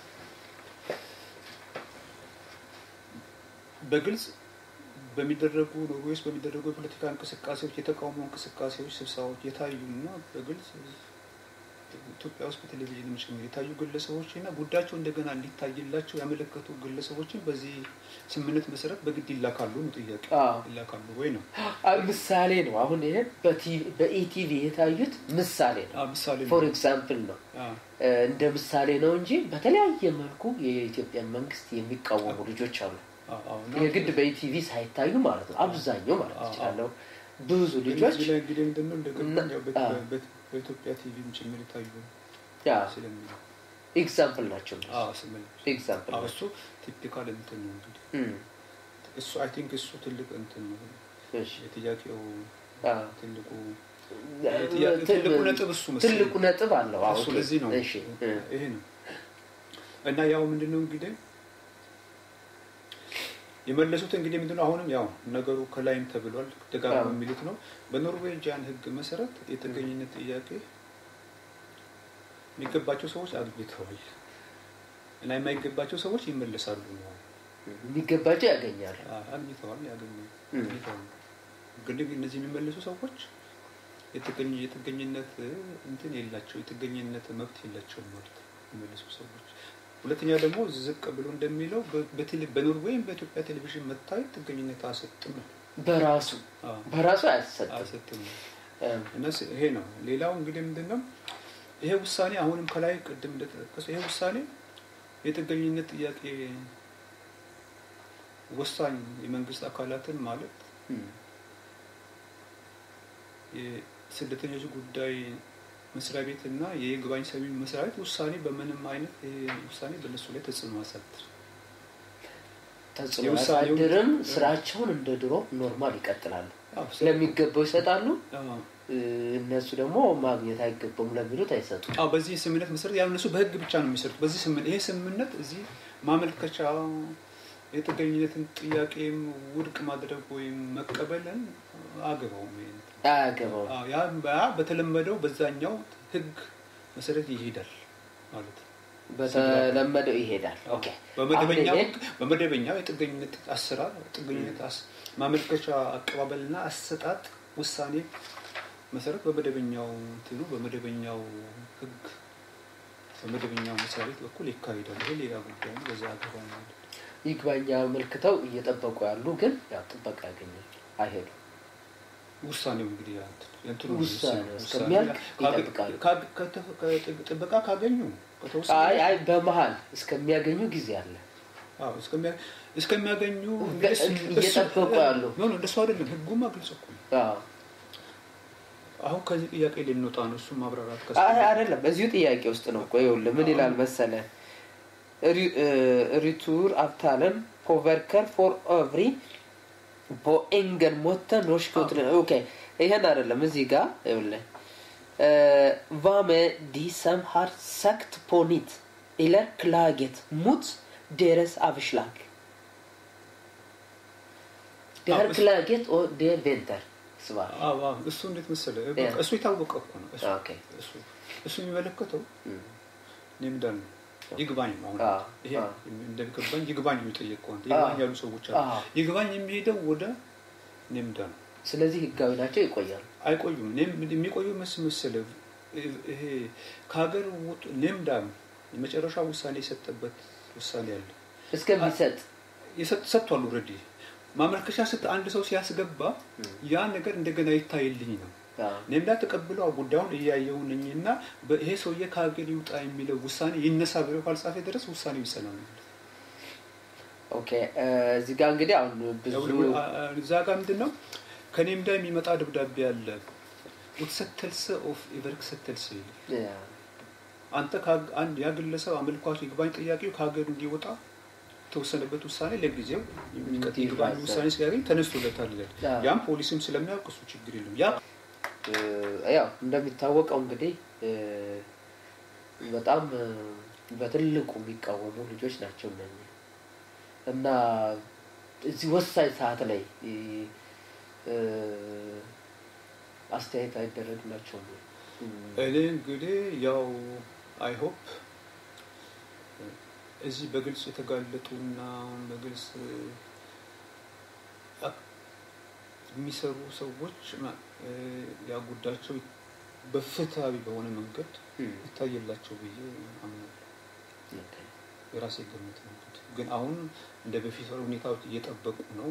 በግልጽ በሚደረጉ ኖርዌይ ውስጥ በሚደረጉ የፖለቲካ እንቅስቃሴዎች፣ የተቃውሞ እንቅስቃሴዎች፣ ስብሰባዎች የታዩና በግልጽ ኢትዮጵያ ውስጥ በቴሌቪዥን ጭምር የታዩ ግለሰቦች እና ጉዳያቸው እንደገና እንዲታይላቸው ያመለከቱ ግለሰቦችን በዚህ ስምምነት መሰረት በግድ ይላካሉ ነው ጥያቄ። አዎ። ይላካሉ ወይ ነው አ፣ ምሳሌ ነው። አሁን ይሄ በኢቲቪ የታዩት ምሳሌ ነው። አዎ፣ ምሳሌ ነው። ፎር ኤግዛምፕል ነው አዎ፣ እ፣ እንደ ምሳሌ ነው እንጂ በተለያየ መልኩ የኢትዮጵያን መንግስት የሚቃወሙ ልጆች አሉ። አዎ፣ አዎ። እና የግድ በኢቲቪ ሳይታዩ ማለት ነው። አብዛኛው ማለት አዎ፣ እችላለሁ ብዙ ልጆች እዚህ ላይ እንግዲህ ምንድን ነው እንደገባኝ እና- ያው በ- አዎ። በ- በኢትዮጵያ ቲቪም ጭምር የታዩ ያ ስለሚል ኤግዛምፕል ናቸው። አዎ፣ ስምል ኤግዛምፕል አዎ፣ ናቸው። እሱ ቲፒካል እንትን ነው እንግዲህ እም፣ እሱ አይ ቲንክ እሱ ትልቅ እንትን ነው እሺ። የጥያቄው አዎ። ትልቁ ት- ትልቁ ነጥብ እሱ መሰለኝ። ትልቁ ነጥብ አለው። አዎ፣ እሱ ኦኬ። ለዚህ ነው እሺ እ፣ ይሄ ነው እና ያው ምንድነው እንግዲህ የመለሱት እንግዲህ ምንድነው አሁንም ያው ነገሩ ከላይም ተብሏል ደጋግሞ አዎ። የሚሉት ነው በኖርዌጂያን ሕግ መሰረት የጥገኝነት ጥያቄ የሚገባቸው ሰዎች አግኝተዋል እና የማይገባቸው ሰዎች ይመለሳሉ ነው የሚገባቸው ያገኛሉ። አግኝተዋል ያገኛል እም። አግኝተዋል ግን እነዚህ የሚመለሱ ሰዎች የጥገኝ የጥገኝነት እንትን የላቸው የጥገኝነት መብት የላቸውም ማለት ነው የሚመለሱ ሰዎች ሁለተኛ ደግሞ ዝቅ ብሎ እንደሚለው በ- በቴሌ- በኖርዌይም በኢትዮጵያ ቴሌቪዥን መታየት ጥገኝነት አያሰጥም ነው በራሱ አዎ፣ በራሱ አያሰጥም። አያሰጥም ነው እም፣ እና ስ- ይሄ ነው ሌላው እንግዲህ ምንድን ነው ይሄ ውሳኔ አሁንም ከላይ ቅድም እንደተጠቀሰው ይሄ ውሳኔ የጥገኝነት ጥያቄ ወሳኝ የመንግስት አካላትን ማለት እም፣ የስደተኞች ጉዳይ መስሪያ ቤት እና የይግባኝ ሰሚ መስሪያ ቤት ውሳኔ በምንም አይነት ይሄ ውሳኔ በእነሱ ላይ ተጽዕኖ አሳድር ተጽዕኖ የውሳኔው- ያሳድርም። ስራቸውን እንደ ድሮ ኖርማል ይቀጥላሉ። አዎ፣ ለሚገባው ይሰጣሉ። አዎ። እ፣ እነሱ ደግሞ ማግኘት አይገባም ለሚሉት አይሰጡም። አዎ፣ በዚህ ስምምነት መሰረት ያው እነሱ በህግ ብቻ ነው የሚሰሩት። በዚህ ስምምነት ይሄ ስምምነት እዚህ ማመልከቻ የጥገኝነትን ጥያቄም ውድቅ ማድረግ ወይም መቀበልን አገባውም ይሄ እንትን። አያገባውም። አዎ፣ ያ ያ በተለመደው በዛኛው ህግ መሰረት ይሄዳል ማለት ነው። በተለመደው ይሄዳል። ኦኬ በመደበኛው አሁን ይሄ- ህግ በመደበኛው የጥገኝነት አሰራር ጥገኝነት አስ- ማመልከቻ አቀባበልና አሰጣጥ ውሳኔ መሰረት በመደበኛው እንትኑ በመደበኛው ህግ በመደበኛው መስሪያ ቤት በኩል ይካሄዳል። ይሄ ሌላ ጉዳይ ነው። በዛ አገባ ማለት ነው። ይግባኝ አመልክተው እየጠበቁ ያሉ ግን ያው ጥበቃ ያገኛል አይሄዱም። ውሳኔው እንግዲህ ያ እንትን- የእንትኑ ነው ውሳኔው የሚወሰነው። እስከሚያልቅ ካገ- ይጠብቃሉ። ካገ- ከተፈ- ከጥ- ጥበቃ ካገኙ ከተወሰነ አይ አይ በመሀል እስከሚያገኙ ጊዜ አለ። አዎ፣ እስከሚያ- እስከሚያገኙ በ- እንግዲህ እሱ- እየጠበቁ እሱ- ያሉ። ኖ ኖ እንደሱ አይደለም። ህጉማ ግልጽ እኮ ነው። አዎ። አሁን ከዚህ ጥያቄ ልንወጣ ነው። እሱ ማብራራት ከስ አይ አይደለም፣ እዚሁ ጥያቄ ውስጥ ነው። ቆይ ይኸውልህ ምን ይላል መሰለ ሪቱር አብታለን ፖቨርከር ፎር ኦቭሪ ፖኤንገን ሞተ ኖሽኮት ኦኬ ይሄን አይደለም እዚህ ጋር ይኸውልህ ቫመ ዲሰም har sagt på nytt eller klaget mot deras avslag. Det Ja, här men- klaget och det väntar svar. አዎ አዎ፣ እሱ እንዴት መሰለ ያ። እሱ የታወቀ እኮ ነው። እሱ ኦኬ እሱ እሱ የሚመለከተው እም፣ ኔምዳን ይግባኝ ነው። አሁን አዎ፣ ይሄ አዎ። እንደሚገባኝ ይግባኝ የሚጠየቀው አንተ ይግባኝ ያሉ ሰዎች አሉ። አዎ። ይግባኝ የሚሄደው ወደ ኔምዳ ነው። ስለዚህ ህጋዊ ናቸው ይቆያሉ። አይቆዩም። ኔም የሚቆዩ መስ መሰለ ይሄ ከሀገር ውጡ ኔምዳ የመጨረሻ ውሳኔ የሰጠበት ውሳኔ አለ እስከሚሰጥ የሰጥ- ሰጥቷል። ኦልሬዲ ማመልከቻ ስት አንድ ሰው ሲያስገባ ያ ነገር እንደገና ይታይልኝ ነው አዎ። ኔምዳ ተቀብለው ጉዳዩን እያየው ነኝ እና በ- ይሄ ሰውዬ ከሀገር ይውጣ የሚለው ውሳኔ ይነሳ ብለው ካልጻፈ ድረስ ውሳኔው ይሰላል። ኦኬ እ፣ እዚህ ጋር እንግዲህ አሁን ብዙ እዛ ጋር ምንድን ነው ከኔምዳ የሚመጣ ደብዳቤ አለ ውትሰተልሰ ኦፍ ኢቨርክሰተልሰ ይላል። ያ፣ አንተ ከሀግ- አንድ ያ ግለሰብ አመልኳች ይግባኝ ጠያቂው ከሀገር እንዲወጣ የተወሰነበት ውሳኔ ለጊዜው የሚቀጥ ይግባኝ ይባዛል። ውሳኔ ሲያገኝ ተነስቶለታል ይላል። አዎ። ያም ፖሊስም ስለሚያውቅ እሱ ችግር የለም። ያ እ፣ ያው እንደሚታወቀው እንግዲህ እ፣ በጣም እ፣ በትልቁ የሚቃወሙ ልጆች ናቸው እነኚህ እና እዚህ ወሳኝ ሰዓት ላይ እ፣ እ፣ አስተያየት አይደረግላቸውም ወይ? እ፣ እኔ እንግዲህ ያው አይሆፕ እዚህ በግልጽ የተጋለጡና በግልጽ አ- የሚሰሩ ሰዎች ማ- እ፣ ያ ጉዳያቸው በፍትሃዊ በሆነ መንገድ እ፣ ይታየላቸው ብዬ አምናለሁ። ኦኬ። የራሴ ግምት ነው እንግዲህ። ግን አሁን እንደ በፊት ሁኔታዎች እየጠበቁ ነው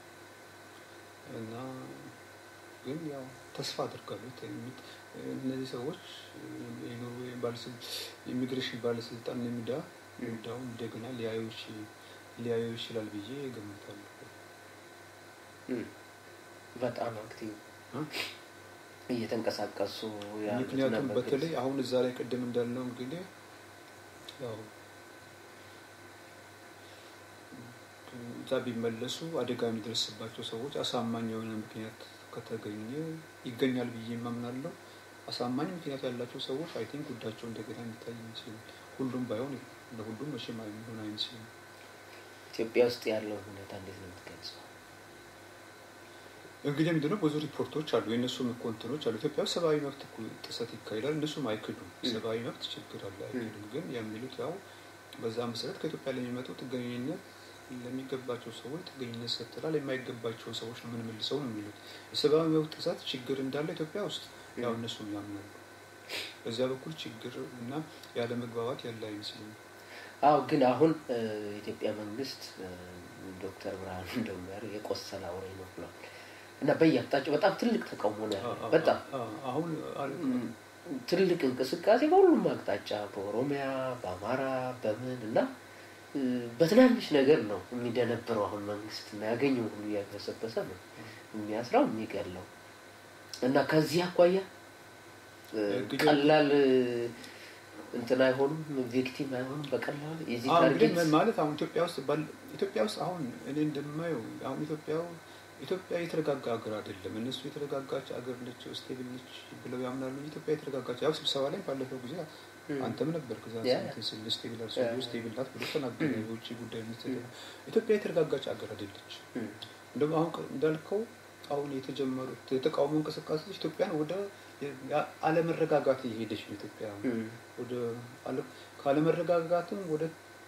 እና ግን ያው ተስፋ አድርጋለሁ የሚት እነዚህ ሰዎች የኖርዌይ ባለስልጣን የኢሚግሬሽን ባለስልጣን የሚዳ ሚዳውን እንደገና ሊያዩ ይች- ሊያዩ ይችላል ብዬ ገምታለሁ። እ፣ በጣም አክቲቭ እ? እየተንቀሳቀሱ ያሉት ምክንያቱም እና በግልጽ- በተለይ አሁን እዛ ላይ ቅድም እንዳልነው እንግዲህ ያው እዛ ቢመለሱ አደጋ የሚደርስባቸው ሰዎች አሳማኝ የሆነ ምክንያት ከተገኘ ይገኛል ብዬ የማምናለው። አሳማኝ ምክንያት ያላቸው ሰዎች አይ ቲንክ ጉዳያቸው እንደገና የሚታይ ይመስለኛል። ሁሉም ባይሆን ለሁሉም መቼም የሚሆን አይመስለኝም። ኢትዮጵያ ውስጥ ያለውን ሁኔታ እንዴት ነው የምትገልጸው? እንግዲህ ምንድነው ብዙ ሪፖርቶች አሉ፣ የእነሱም እኮ እንትኖች አሉ። ኢትዮጵያ ውስጥ ሰብአዊ መብት እኮ ጥሰት ይካሄዳል፣ እነሱም አይክዱም። እ። ሰብአዊ መብት ችግር አለ አይክዱም። ግን የሚሉት ያው በዛ መሰረት ከኢትዮጵያ ለሚመጡ ጥገኝነት ለሚገባቸው ሰዎች ጥገኝነት ሰጥተናል፣ የማይገባቸው ሰዎች ነው የምንመልሰው ነው የሚሉት። የሰብአዊ መብት ጥሰት ችግር እንዳለ ኢትዮጵያ ውስጥ ያው እነሱም ያምናሉ። በዚያ በኩል ችግር እና ያለ መግባባት ያለ አይመስለኝም። አዎ ግን አሁን እ፣ የኢትዮጵያ መንግስት እ፣ ዶክተር ብርሃኑ እንደሚያሩ የቆሰለ አውሬ ነው ብሏል እና በየአቅጣጫው በጣም ትልቅ ተቃውሞ ነው ያለው። በጣም አሁን አለ- ም፣ ትልቅ እንቅስቃሴ በሁሉም አቅጣጫ በኦሮሚያ፣ በአማራ፣ በምን እና እ፣ በትናንሽ ነገር ነው የሚደነብረው አሁን መንግስት እና ያገኘው ሁሉ እያገሰበሰ ነው የሚያስራው የሚገለው እና ከዚህ አኳያ እ፣ እንግዲህ- ቀላል እ፣ እንትን አይሆኑም፣ ቪክቲም አይሆኑም በቀላሉ የዚህ አሁን እንግዲህ ታርጌት ምን ማለት አሁን ኢትዮጵያ ውስጥ ባል- ኢትዮጵያ ውስጥ አሁን እኔ እንደማየው አሁን ኢትዮጵያ ኢትዮጵያ የተረጋጋ ሀገር አይደለም። እነሱ የተረጋጋች ሀገር ነች፣ ስቴብል ነች ብለው ያምናሉ እንጂ ኢትዮጵያ የተረጋጋች ያው ስብሰባ ላይ ባለፈው ጊዜ ም፣ አንተም ነበር ከዛ ያ። እንትን ስል ስቴብል አር ያ። ስቴብል ናት ብሎ ተናገረ። ም። የውጭ ጉዳይ ሚኒስትር ኢትዮጵያ የተረጋጋች ሀገር አይደለች። ም፣ እንደውም አሁን ቅ- እንዳልከው አሁን የተጀመሩት የተቃውሞ እንቅስቃሴዎች ኢትዮጵያን ወደ ያ- አለመረጋጋት እየሄደች ነው ኢትዮጵያ ም፣ ወደ አለ- ካለመረጋጋትም ወደ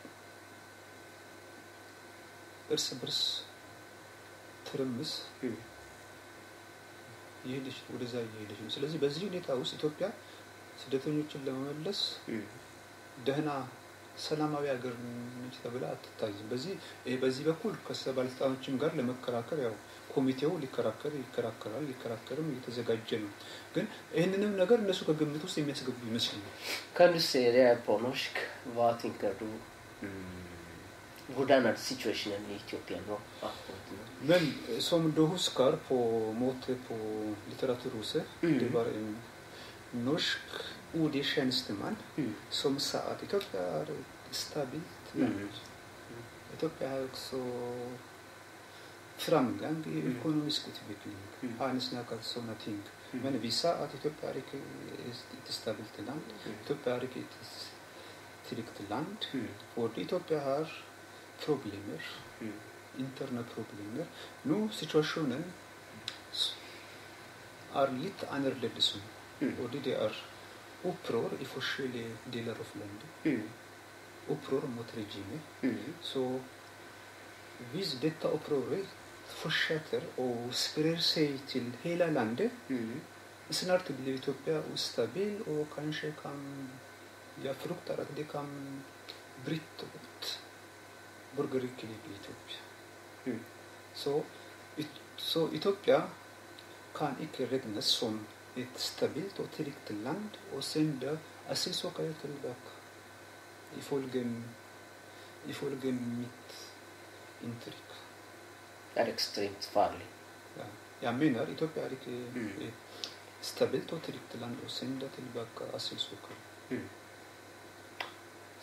እርስ በርስ ትርምስ ም፣ እየሄደች ነው፣ ወደዛ እየሄደች ነው። ስለዚህ በዚህ ሁኔታ ውስጥ ኢትዮጵያ ስደተኞችን ለመመለስ ም፣ ደህና ሰላማዊ ሀገር ነች ተብላ አትታይም። በዚህ ይሄ በዚህ በኩል ከባለስልጣኖችም ጋር ለመከራከር ያው ኮሚቴው ሊከራከር ይከራከራል፣ ሊከራከርም እየተዘጋጀ ነው። ግን ይህንንም ነገር እነሱ kagummet ውስጥ የሚያስገቡ ይመስለኛል። Kan du se det på norsk? Hva tenker du? Mm. Hvordan er situasjonen i Etiopia nå? akkurat nå? Men som du husker på måte på Litteraturhuset, Mm. det var en norsk ordig tjänsteman Mm. som sa at Etiopia er et stabilt land. Etiopia har også framgang i Mm. økonomisk utvikling. Mm. Han snakket sånne ting. Mm. Men vi sa at Etiopia er ikke et stabilt land. Mm. Etiopia er ikke et trygt land. Mm. Fordi Etiopia har problemer, Mm. interne problemer. Nå situasjonen s- er litt annerledes nå. Mm. Fordi det er opprør i forskjellige deler av landet. Mm. Opprør mot regimet. Mm. Så hvis dette opprøret fortsetter og sprer seg til hele landet, Mm. snart blir Etiopia ustabil og kanskje kan Jeg frykter at det kan bryte ut borgerkrig i Etiopia. Mm. Så, It- så Etiopia kan ikke regnes som et stabilt og trygt land og sende asylsøkere tilbake. Ifølge, ifølge mitt inntrykk. Det er ekstremt farlig. Ja. Jeg mener Etiopia er ikke Mm. et stabilt og trygt land å sende tilbake asylsøkere. Mm.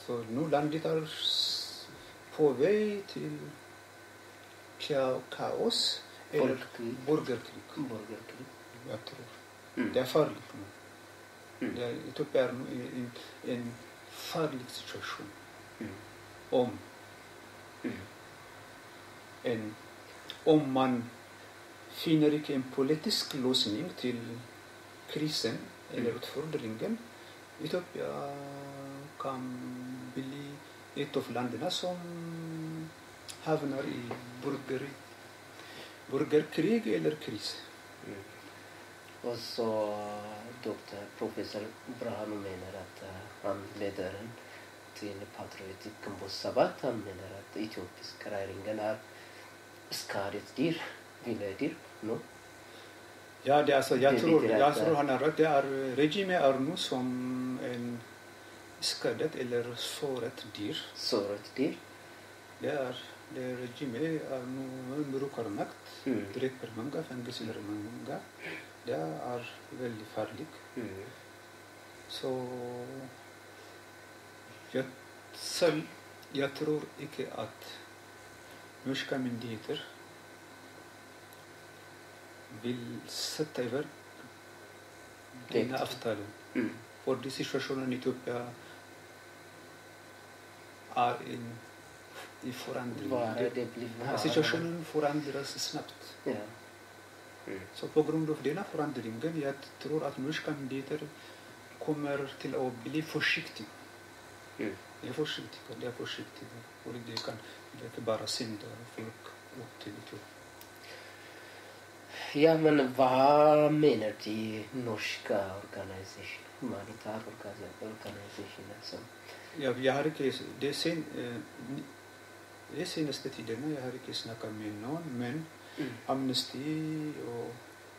Så nu landet är s- på väg till ka- kaos eller Folkkrig. borgerkrig. borgerkrig Jag tror. Mm. Det är farligt nu. Mm. Det är, Etiopien är nu i i en farlig situation. Mm. Om, Mm. en, om man finner inte en politisk lösning till krisen eller Mm. utfordringen, Etiopien kan bli ett av länderna som hamnar i burger, burgerkrig eller kris. Mm. Och så doktor professor Brahanu menar att eh, han ledaren till Patriotic ግንቦት ሰባት han menar att etiopiska regeringen är skadet dyr, ville dyr, no? Ja, det är alltså, jag, Det är tror, lite jag rätt tror där. han har rätt. Det är, regimen är nu som en skadet eller såret dyr. såret dyr. Det är, det regimen är nu brukar makt, Mm. dräper många, fängelser många. Det är väldigt farligt. Mm. Så jag, själv, jag tror inte att norska myndigheter vill sätta över Det- denna avtalen. Mm. För den situationen i Etiopien är en, i förändring. Bara Det- det blir Ja, Situationen förändras snabbt. Ja. Mm. Så på grund av denna förändringen, jag tror att norska myndigheter kommer till att bli försiktiga. Mm. De är försiktiga, de är försiktiga. Och det kan det kan bara sända folk upp till Etiopien. Ja, men vad menar de norska organisationer, humanitär organisationer som... Jag, jag har inte, det, sen, eh, ni- det senaste tiderna jag har inte snackat med någon, men Mm. Amnesty och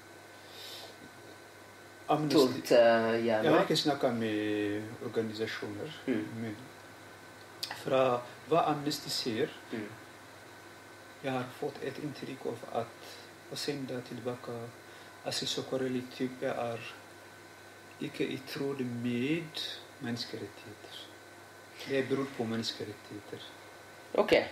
Amnesty. Tult uh, Jag har gärna. inte snackat med organisationer, Mm. men för vad Amnesty säger, Mm. jag har fått ett intryck av att att sända tillbaka Assis Sokorel i Etiopien är icke i tråd med mänskliga rättigheter. Det beror på mänskliga rättigheter. Okej.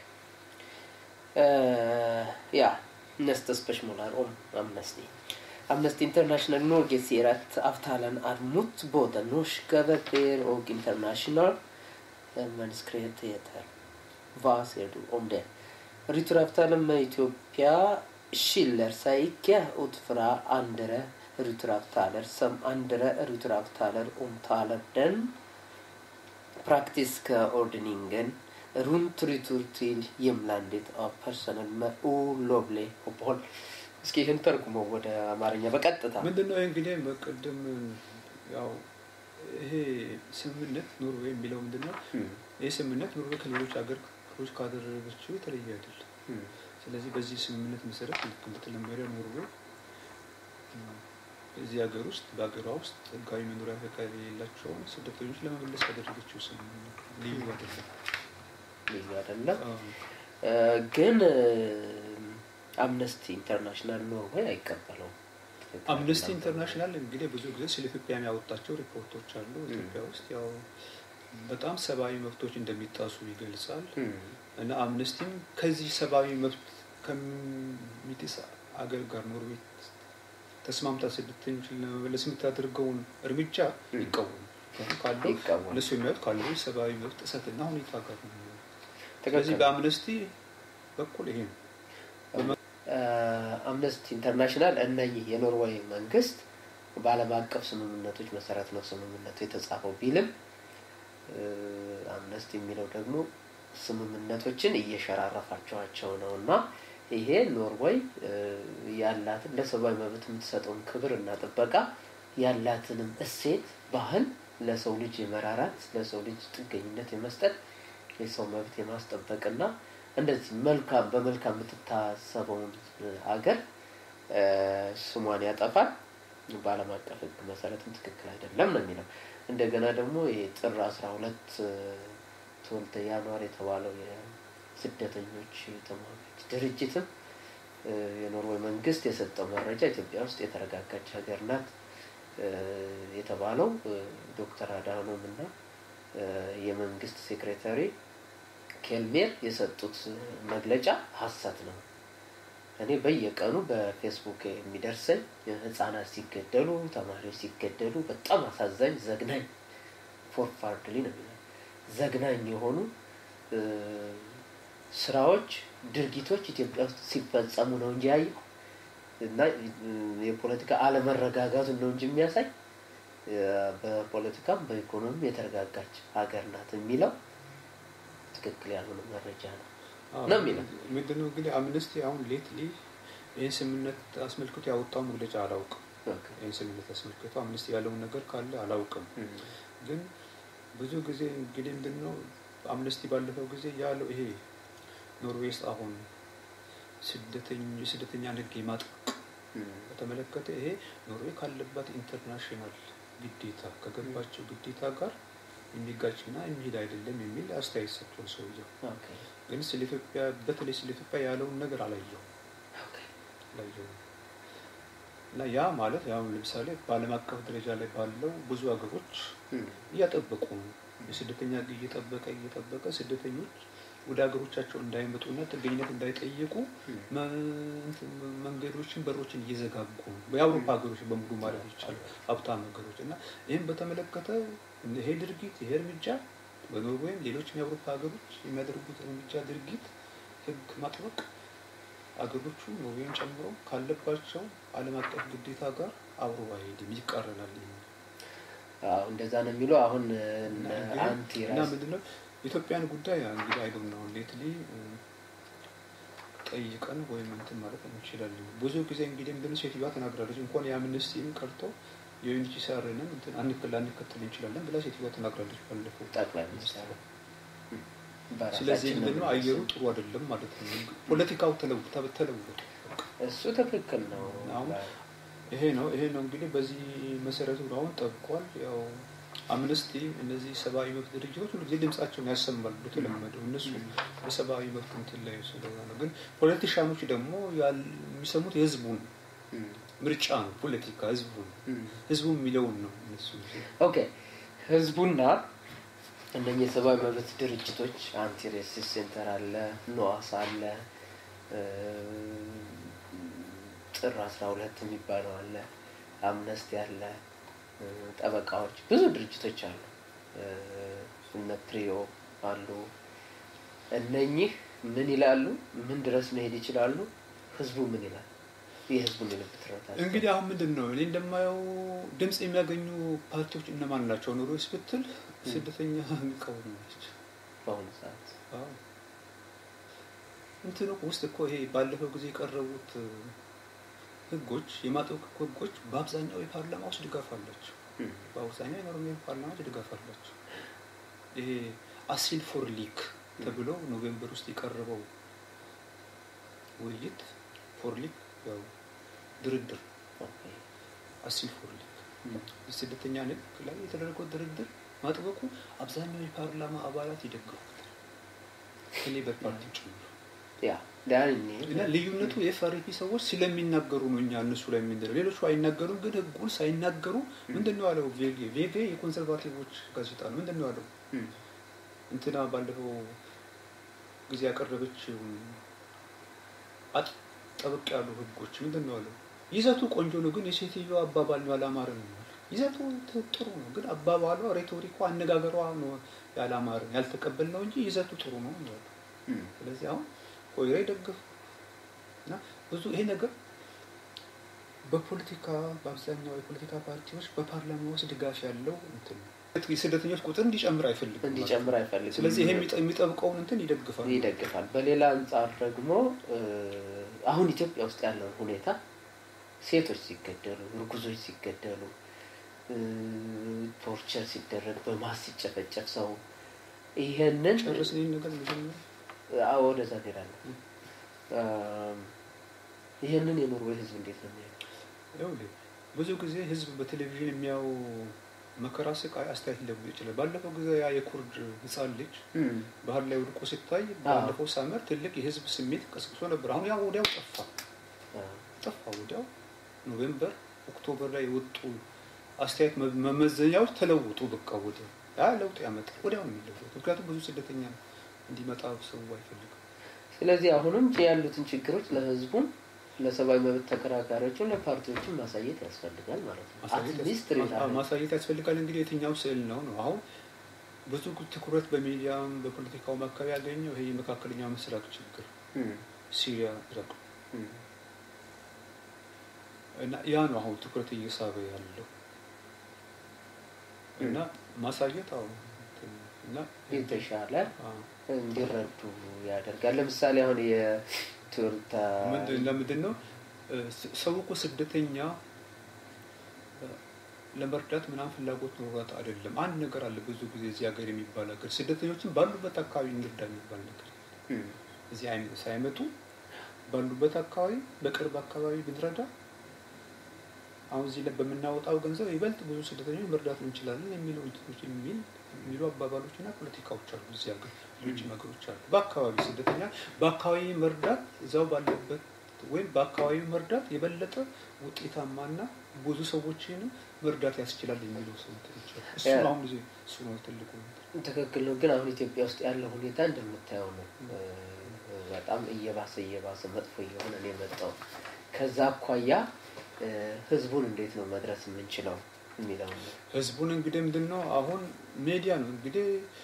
Eh, ja, nästa spörsmål är om Amnesty. Amnesty International Norge säger att avtalen är mot både norska verkligheter och internationella eh, mänskliga rättigheter. Vad säger du om det? Returavtalen med Etiopien skiljer sig icke ut från andra returavtaler som andra returavtaler omtalar den praktiska ordningen runt retur till hemlandet av personer med olovlig uppehåll. እስኪ ይህን ተርጉሞ ወደ አማርኛ በቀጥታ ምንድን ነው እንግዲህ በቅድም ያው ይሄ ስምምነት ኖርዌይ የሚለው ምንድን ነው? እም፣ ይህ ስምምነት ኖርዌይ ከሌሎች ሀገሮች ካደረገችው የተለየ አይደለም። እም፣ ስለዚህ በዚህ ስምምነት መሰረት ልክ እንደተለመደ ኖርዌይ እም፣ እዚህ ሀገር ውስጥ በሀገሯ ውስጥ ህጋዊ መኖሪያ ፈቃድ የሌላቸውን ስደተኞች ለመመለስ ያደረገችው ስምምነት ነው። ልዩ አይደለም። ልዩ አይደለም አዎ። እ፣ ግን እ፣ አምነስቲ ኢንተርናሽናል ኖርዌይ አይቀበለውም። ትክክል አምነስቲ አይደለም። ኢንተርናሽናል እንግዲህ ብዙ ጊዜ ስለ ኢትዮጵያ የሚያወጣቸው ሪፖርቶች አሉ። ኢትዮጵያ ውስጥ ያው በጣም ሰብአዊ መብቶች እንደሚጣሱ ይገልጻል እም፣ እና አምነስቲም ከዚህ ሰብአዊ መብት ከሚጥስ አገር ጋር ኖርዌይ ተስማምታ ስደተኞችን ለመመለስ የምታደርገውን እርምጃ እም። ይቃወሙ ካለው ይቃወማል። እነሱ የሚያዩት ካለው ሰብአዊ መብት ጥሰትና ሁኔታ ጋር ነው። ትክክል ስለዚህ በአምነስቲ በኩል ይሄ ነው። አምነስቲ ኢንተርናሽናል እነኚህ የኖርዌይ መንግስት በዓለም አቀፍ ስምምነቶች መሰረት ነው ስምምነቱ የተጻፈው ቢልም እ፣ አምነስቲ የሚለው ደግሞ ስምምነቶችን እየሸራረፋቸዋቸው ነው እና ይሄ ኖርዌይ እ፣ ያላትን ለሰብአዊ መብት የምትሰጠውን ክብር እና ጥበቃ ያላትንም እሴት ባህል ለሰው ልጅ የመራራት ለሰው ልጅ ጥገኝነት የመስጠት የሰው መብት የማስጠበቅና እንደዚህ መልካም በመልካም የምትታሰበውን ሀገር እ፣ ስሟን ያጠፋል። በዓለም አቀፍ ሕግ መሰረትም ትክክል አይደለም ነው የሚለው። እንደገና ደግሞ የጥር አስራ ሁለት ትወልደ ያኗር የተባለው የስደተኞች ተሟጋች ድርጅትም እ፣ የኖርዌይ መንግስት የሰጠው መረጃ ኢትዮጵያ ውስጥ የተረጋጋች ሀገር ናት እ፣ የተባለው እ፣ ዶክተር አድሃኖም እና የመንግስት ሴክሬታሪ ኬልሜር የሰጡት መግለጫ ሀሰት ነው። እኔ በየቀኑ በፌስቡክ የሚደርሰኝ ህጻናት ሲገደሉ፣ ተማሪዎች ሲገደሉ በጣም አሳዛኝ ዘግናኝ ፎርፋርድሊ ነው የሚለው ዘግናኝ የሆኑ ስራዎች፣ ድርጊቶች ኢትዮጵያ ውስጥ ሲፈጸሙ ነው እንጂ ያየው እና የፖለቲካ አለመረጋጋቱን ነው እንጂ የሚያሳይ በፖለቲካም በኢኮኖሚም የተረጋጋች ሀገር ናት የሚለው ትክክል ያልሆነ መረጃ ነው ነው የሚለው። ምንድነው እንግዲህ አምነስቲ አሁን ሌትሊ ይህን ስምምነት አስመልክቶ ያወጣው መግለጫ አላውቅም። ይህን ስምምነት አስመልክቶ አምነስቲ ያለውን ነገር ካለ አላውቅም። ግን ብዙ ጊዜ እንግዲህ ምንድነው አምነስቲ ባለፈው ጊዜ ያለው ይሄ ኖርዌይ ውስጥ አሁን ስደተኛ ንግ ማጥበቅ በተመለከተ ይሄ ኖርዌይ ካለባት ኢንተርናሽናል ግዴታ ከገባቸው ግዴታ ጋር የሚጋጭና የሚሄድ አይደለም የሚል አስተያየት ሰጥቷል ሰውየው። ግን ስለ ኢትዮጵያ በተለይ ስለ ኢትዮጵያ ያለውን ነገር አላየው አላየው እና ያ ማለት ያው ለምሳሌ በዓለም አቀፍ ደረጃ ላይ ባለው ብዙ ሀገሮች እያጠበቁ ነው። የስደተኛ እየጠበቀ እየጠበቀ ስደተኞች ወደ ሀገሮቻቸው እንዳይመጡና ጥገኝነት እንዳይጠይቁ መንገዶችን በሮችን እየዘጋጉ ነው። የአውሮፓ ሀገሮች በሙሉ ማለት ይቻላል ሀብታም ሀገሮች እና ይህም በተመለከተ ይሄ ድርጊት ይሄ እርምጃ በኖርዌይም ሌሎችም የአውሮፓ ሀገሮች የሚያደርጉት እርምጃ ድርጊት ህግ ማጥበቅ አገሮቹ ኖርዌይን ጨምሮ ካለባቸው ዓለም አቀፍ ግዴታ ጋር አብሮ አይሄድም፣ ይቃረናል። እንደዛ ነው የሚለው አሁን አንቲ እና ምንድነው የኢትዮጵያን ጉዳይ እንግዲህ አይዶን ነው ሌትሊ ጠይቀን ወይም እንትን ማለት እንችላለን። ብዙ ጊዜ እንግዲህ ምንድነው ሴትዮዋ ተናግራለች። እንኳን የአምነስቲም ቀርቶ የዩኤንኤችሲአርንም እንትን አንክል አንከተል እንችላለን ብላ ሴትዮዋ ተናግራለች ባለፈው ጠቅላይ ሚኒስትሩ። ስለዚህ ምንድነው አየሩ ጥሩ አይደለም ማለት ነው። ፖለቲካው ተለውጣ ተለውጦ እሱ ትክክል ነው። አሁን ይሄ ነው ይሄ ነው እንግዲህ በዚህ መሰረቱ አሁን ጠብቋል ያው አምነስቲ እነዚህ ሰብአዊ መብት ድርጅቶች ሁሉ ጊዜ ድምጻቸውን ያሰማሉ እንደተለመደው እነሱ በሰብአዊ መብት እንትን ላይ ስለሆነ ነው። ግን ፖለቲሻኖች ደግሞ የሚሰሙት የህዝቡን ምርጫ ነው። ፖለቲካ ህዝቡ ህዝቡ የሚለውን ነው እነሱ ኦኬ ህዝቡና እነኚህ የሰብአዊ መብት ድርጅቶች አንቲ ሬሲስ ሴንተር አለ፣ ኖአስ አለ፣ ጥር አስራ ሁለት የሚባለው አለ፣ አምነስቲ አለ ጠበቃዎች ብዙ ድርጅቶች አሉ። እነ ፕሪዮ አሉ። እነኚህ ምን ይላሉ? ምን ድረስ መሄድ ይችላሉ? ህዝቡ ምን ይላል? የህዝቡን የልብ ትርታ እንግዲህ አሁን ምንድን ነው እኔ እንደማየው ድምፅ የሚያገኙ ፓርቲዎች እነማን ናቸው? ኖርዌይስ ብትል ስደተኛ የሚቃወሙ ናቸው በአሁኑ ሰዓት። እንትኑ ውስጥ እኮ ይሄ ባለፈው ጊዜ የቀረቡት ህጎች የማጥበቅ ህጎች በአብዛኛው የፓርላማ ውስጥ ድጋፍ አላቸው። በአብዛኛው የኖርዌይ ፓርላማ ውስጥ ድጋፍ አላቸው። ይሄ አሲል ፎር ሊክ ተብሎ ኖቬምበር ውስጥ የቀረበው ውይይት ፎር ሊክ ያው ድርድር አሲል ፎር ሊክ የስደተኛ ንግ ላይ የተደረገው ድርድር ማጥበቁ አብዛኛው የፓርላማ አባላት ይደግፉታል ከሌበር ፓርቲ ጭምር ያ ዳኒ እና ልዩነቱ የኤፍአርፒ ሰዎች ስለሚናገሩ ነው። እኛ እነሱ ላይ የምንለው ሌሎቹ አይናገሩም። ግን ህጉን ሳይናገሩ ምንድን ነው ያለው? ቬጌ ቬጌ የኮንሰርቫቲቮች ጋዜጣ ነው። ምንድን ነው ያለው? እንትና ባለፈው ጊዜ ያቀረበችው ጠበቅ ያሉ ህጎች ምንድን ነው ያለው? ይዘቱ ቆንጆ ነው፣ ግን የሴትዮ አባባል ነው ያላማረ ነው። ይዘቱ ጥሩ ነው፣ ግን አባባሏ፣ ሬቶሪኳ፣ አነጋገሯ ነው ያላማረ ያልተቀበል ነው እንጂ ይዘቱ ጥሩ ነው ያለው። ስለዚህ አሁን ኮይራ ይደግፍ እና ብዙ ይሄ ነገር በፖለቲካ በአብዛኛው የፖለቲካ ፓርቲዎች በፓርላማ ውስጥ ድጋፍ ያለው እንትን የስደተኞች ቁጥር እንዲጨምር አይፈልግም እንዲጨምር አይፈልግም። ስለዚህ ይሄ የሚጠብቀውን እንትን ይደግፋል ይደግፋል። በሌላ አንጻር ደግሞ አሁን ኢትዮጵያ ውስጥ ያለውን ሁኔታ ሴቶች ሲገደሉ፣ እርጉዞች ሲገደሉ፣ ቶርቸር ሲደረግ፣ በማስ ሲጨፈጨፍ ሰው ይሄንን ጨርስ ይህን ነገር መጀመሪያ አዎ ወደዛ እንሄዳለን። ይህንን የኖርዌይ ህዝብ እንዴት ነው የሚያየው? ይኸውልህ ብዙ ጊዜ ህዝብ በቴሌቪዥን የሚያው መከራ ስቃይ አስተያየት ሊለውጥ ይችላል። ባለፈው ጊዜ ያ የኩርድ ህፃን ልጅ ባህር ላይ ወድቆ ሲታይ ባለፈው ሳመር ትልቅ የህዝብ ስሜት ቀስቅሶ ነበር። አሁን ያ ወዲያው ጠፋ ጠፋ። ወዲያው ኖቬምበር ኦክቶበር ላይ የወጡ አስተያየት መመዘኛዎች ተለውጡ። በቃ ወደ ያ ለውጥ ያመጣል። ወዲያው ነው የሚለወጥ። ምክንያቱም ብዙ ስደተኛ እንዲመጣ ሰው አይፈልግም። ስለዚህ አሁንም ያሉትን ችግሮች ለህዝቡም ለሰብአዊ መብት ተከራካሪዎችም ለፓርቲዎችም ማሳየት ያስፈልጋል ማለት ነው። ማሳየት አትሊስት ያስ- ሬዳ ማ- ማሳየት ያስፈልጋል። እንግዲህ የትኛው ስዕል ነው ነው አሁን ብዙ ትኩረት በሚዲያም በፖለቲካውም አካባቢ ያገኘው ይሄ የመካከለኛው ምስራቅ ችግር ሲሪያ፣ ኢራቅ እና ያ ነው አሁን ትኩረት እየሳበ ያለው እና ማሳየት አሁን እና የተሻለ አዎ። እንዲረዱ ያደርጋል። ለምሳሌ አሁን የቱርታ ምንድን ለምንድን ነው እ፣ ስ- ሰው እኮ ስደተኛ እ፣ ለመርዳት ምናምን ፍላጎት ኖሯት አይደለም። አንድ ነገር አለ ብዙ ጊዜ እዚህ ሀገር የሚባል ሀገር ስደተኞችን ባሉበት አካባቢ እንርዳ የሚባል ነገር እዚህ አይ- ሳይመጡ ባሉበት አካባቢ በቅርብ አካባቢ ብንረዳ አሁን እዚህ ላይ በምናወጣው ገንዘብ ይበልጥ ብዙ ስደተኞች መርዳት እንችላለን የሚለው እንትኖች የሚል የሚሉ አባባሎች እና ፖለቲካዎች አሉ። እዚህ ሀገር ሌሎች ነገሮች አሉ። በአካባቢ ስደተኛ በአካባቢ መርዳት እዛው ባለበት ወይም በአካባቢ መርዳት የበለጠ ውጤታማና ብዙ ሰዎችንም መርዳት ያስችላል የሚለው ሰው እንትኖች አሉ። እሱ ያ- አሁን እዚህ እሱ ነው ትልቁ ነገር። ትክክል ነው። ግን አሁን ኢትዮጵያ ውስጥ ያለው ሁኔታ እንደምታየው ነው። እ፣ በጣም እየባሰ እየባሰ መጥፎ እየሆነ ነው የመጣው። ከዛ አኳያ እ፣ ህዝቡን እንዴት ነው መድረስ የምንችለው የሚለው ነው። ህዝቡን እንግዲህ ምንድን ነው አሁን ሚዲያ ነው እንግዲህ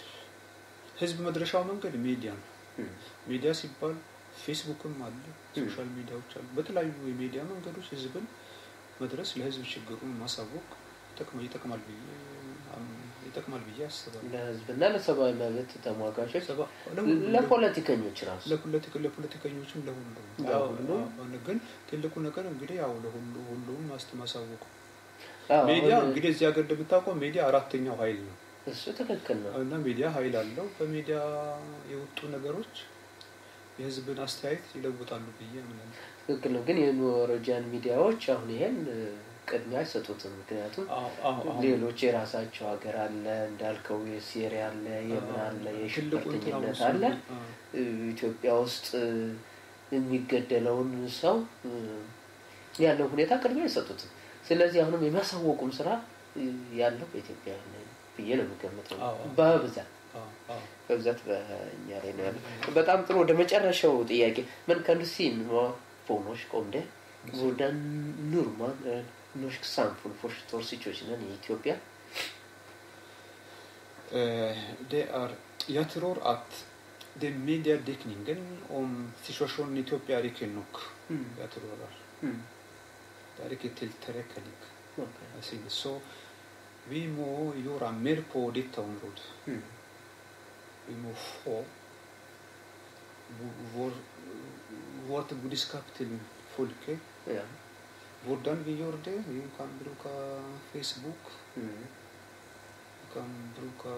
ህዝብ መድረሻው መንገድ ሚዲያ ነው። እም፣ ሚዲያ ሲባል ፌስቡክም አለ፣ ሶሻል ሚዲያዎች አሉ። በተለያዩ የሚዲያ መንገዶች ህዝብን መድረስ ለህዝብ ችግሩን ማሳወቅ ይጠቅማ- ይጠቅማል ብዬ አም- ይጠቅማል ብዬ አስባለሁ። ለህዝብና ለሰብአዊ መብት ተሟጋቾች፣ ሰባ- ለሁሉም- ለፖለቲከኞች ራሱ ለፖለቲካ- ለፖለቲከኞችም ለሁሉም ለሁሉም። አዎ፣ አዎ። ግን ትልቁ ነገር እንግዲህ ያው ለሁሉ ሁሉም ማስት ማሳወቁ አዎ፣ ሚዲያ አሁን እንግዲህ እዚህ ሀገር እንደምታውቀው ሚዲያ አራተኛው ኃይል ነው እሱ ትክክል ነው። እና ሚዲያ ኃይል አለው። በሚዲያ የወጡ ነገሮች የህዝብን አስተያየት ይለውጣሉ ብዬ አምናለሁ። ትክክል ነው። ግን የኖርዌጂያን ሚዲያዎች አሁን ይሄን እ፣ ቅድሚያ አይሰጡትም። ምክንያቱም አዎ፣ አዎ፣ አዎ። ሌሎች የራሳቸው ሀገር አለ እንዳልከው የሲሪያ አለ የምን አለ ትልቁ እንትን አሁን የሽብርተኝነት እሱ አለ ነው። አዎ። እ፣ ኢትዮጵያ ውስጥ እ፣ የሚገደለውን ሰው እ፣ ያለው ሁኔታ ቅድሚያ አይሰጡትም። ስለዚህ አሁንም የሚያሳወቁም ስራ እ፣ ያለው በኢትዮጵያ ነው ብዬ ነው የምገምተው አዎ። በብዛት አዎ፣ አዎ። በብዛት በእኛ ላይ ነው ያለው። በጣም ጥሩ። ወደ መጨረሻው ጥያቄ ምን kan du si noe på norsk om det? Hvordan nordmann, eh, norsk samfunn forstår situasjonen i Etiopia? Eh, Det er Jeg tror at den mediedekningen om situasjonen i Etiopia er ikke nok. Jeg tror det er. Mm. Det er ikke tilstrekkelig. Ok. jeg synes. Så vi må gjøre mer på dette området. Mm. Vi må få vår, vårt budskap til folket. Ja. Hvordan vi gjør det? Vi kan bruke Facebook. Mm. Vi kan bruke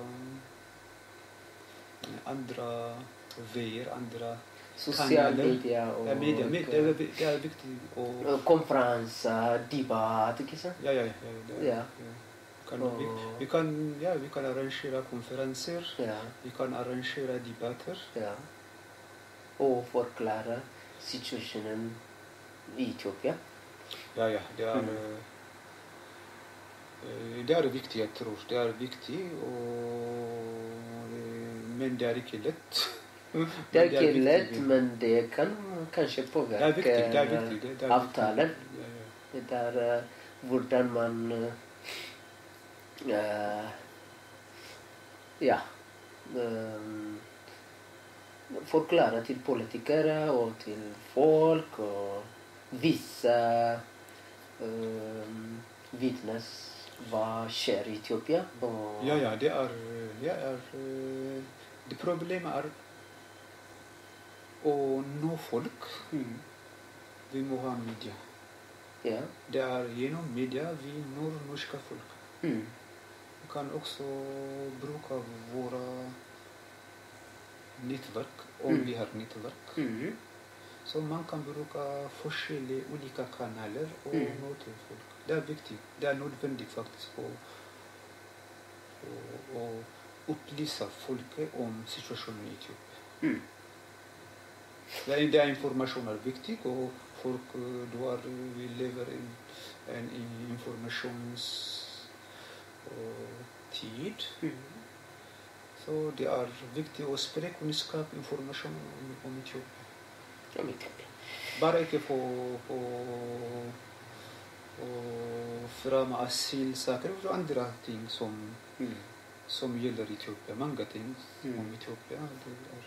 andre veier, andre Sosiale kanaler. medier og Ja, media. med- Det er, det er viktig å og konferanser, debatt, ikke sant? Ja, ja. ja, det er- Ja. Kan, vi, Og- vi, kan, ja, vi kan arrangere konferanser. Ja. Vi kan arrangere debatter. ja. Og forklare situasjonen i Etiopia. Ja, ja. Det er, Mm. eh, eh, det er viktig, jeg tror. Det er viktig, og, eh, men det er ikke lett. Det er Men ikke viktig. lett, men det kan kanskje Det er påvirke viktig. Det er viktig. Det, det er avtalen. viktig. Ja, ja. Det er eh, hvordan man eh, Ja. Um, forklare til politikere og til folk og vise um, vitnes hva skjer i Etiopia. Og, Ja, ja, det er, det er eh, Det problemet er å nå folk. Mm. Vi må ha media. Ja. Det er gjennom media vi når norske folk. Mm. Vi kan også bruke våre nettverk, om Mm. vi har nettverk. Mm. Så man kan bruke forskjellige ulike kanaler og Mm. nå til folk. Det er viktig. Det er nødvendig faktisk å, å, å opplyse folket om situasjonen i Etiopia. Mm. Det er, det er informasjon er viktig, og folk eh, du har, eh, vi lever i en, en informasjonstid. Mm. Så det er viktig å spre kunnskap, informasjon om, om Etiopia. om Etiopia. Bare ikke på, på å fremme asylsaker og andre ting som, Mm. som gjelder Etiopia. Mange ting Mm. om Etiopia. Det er,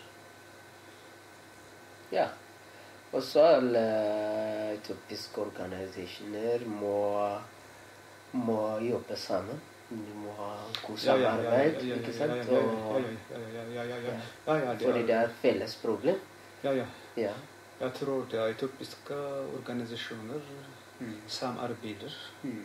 Ja. Og så alle etiopiske organisasjoner må, må jobbe sammen. De må ha god samarbeid, ikke sant? Ja, Og, ja, ja, ja, ja, ja. Ja, ja, det fordi det er, er felles problem. ja, ja. Ja. Jeg tror det er etiopiske organisasjoner Mm. samarbeider. Mm.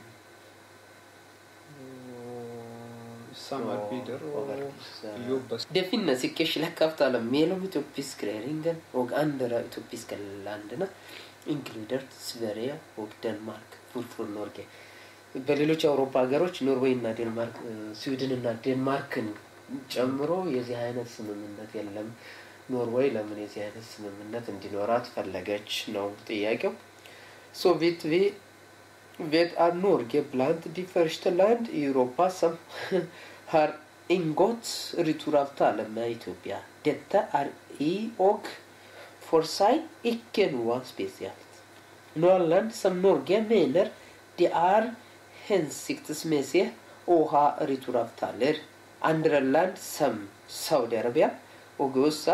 og Samarbeider Og- og og verdens- jobber Det finnes ikke slik avtale mellom etiopisk regjeringen og andre etiopiske landene, inkludert Sverige og Danmark. Hvorfor Norge? በሌሎች የአውሮፓ ሀገሮች ኖርዌይ እና ዴንማርክ ስዊድን እና ዴንማርክን ጨምሮ የዚህ አይነት ስምምነት የለም። ኖርዌይ ለምን የዚህ አይነት ስምምነት እንዲኖራት ፈለገች ነው ጥያቄው። Så vidt vi vet er Norge blant de første land i Europa som har inngått returavtale med Etiopia. Dette er i og for seg ikke noe spesielt. Noen land som Norge mener det er hensiktsmessig å ha returavtaler. Andre land som Saudi-Arabia og USA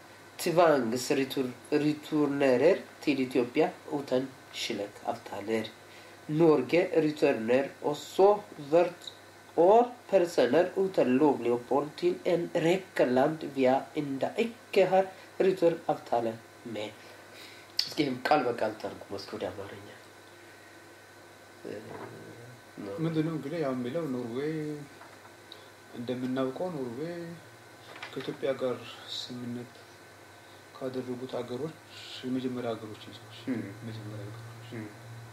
tvangsreturnerer til Etiopia uten slike avtaler. Norge returnerer også hvert år personer uten lovlig opphold til en rekke land vi ennå ikke har returavtale med. እስኪ ይህም ቃል በቃል ተርጉሞ እስኪ ወደ አማርኛ እ፣ ነው። ምንድነው እንግዲህ ያው የሚለው ኖርዌይ እንደምናውቀው ኖርዌይ ከኢትዮጵያ ጋር ስምምነት ካደረጉት ሀገሮች የመጀመሪያ ሀገሮች ነች። እም። የመጀመሪያ ሀገሮች እም፣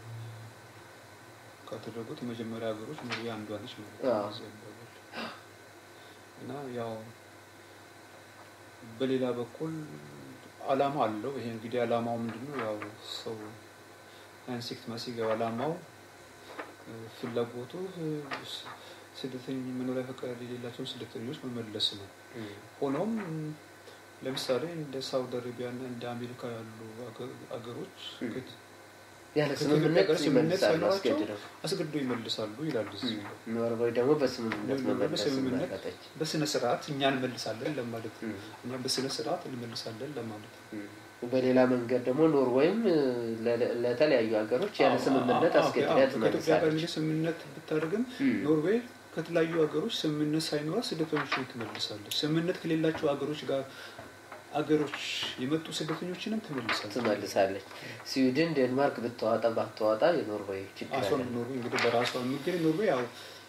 ካደረጉት የመጀመሪያ ሀገሮች ኖርዌይ አንዷ ነች ማለት አዎ። ነው። እዚህ አባባል። እና ያው በሌላ በኩል አላማ አለው። ይሄ እንግዲህ አላማው ምንድነው? ያው ሰው አንሲክት ማሲገው አላማው እ፣ ፍላጎቱ እ፣ ስ- ስደተኝ መኖሪያ ፈቃድ የሌላቸውን ስደተኞች መመለስ ነው። እም፣ ሆኖም ለምሳሌ እንደ ሳውዲ አረቢያ እና እንደ አሜሪካ ያሉ አገ- አገሮች እም። ከት- ያለ ከኢትዮጵያ ስምምነት ጋር ስምምነት ይመልሳሉ ሳይኖራቸው አስገድደው። አስገድደው ይመልሳሉ ይላል እዚህ እም፣ ኖርዌይ ደግሞ በስምምነት ኖርዌይ መመለስ በስምምነት መረጠች። በስነ ስርዓት እኛ እንመልሳለን ለማለት ነው። እም፣ እኛም በስነ ስርዓት እንመልሳለን ለማለት ነው። እም። በሌላ መንገድ ደግሞ ኖርዌይም እ፣ ለ- ለተለያዩ ሀገሮች ያለ አዎ፣ ስምምነት አዎ፣ አስገድዳ አዎ፣ ከኢትዮጵያ ጋር ትመልሳለች። እንግዲህ ስምምነት ብታደርግም እም፣ ኖርዌይ ከተለያዩ ሀገሮች ስምምነት ሳይኖራት ስደተኞችን ትመልሳለች። ስምምነት ከሌላቸው ሀገሮች ጋር ሀገሮች የመጡ ስደተኞችንም ትመልሳለች። ትመልሳለች። ስዊድን፣ ዴንማርክ ብታዋጣ ባታዋጣ የኖርዌይ ችግር አሷን አለ። ኖርዌይ እንግዲህ በራሷ የሚገኝ ኖርዌይ ያው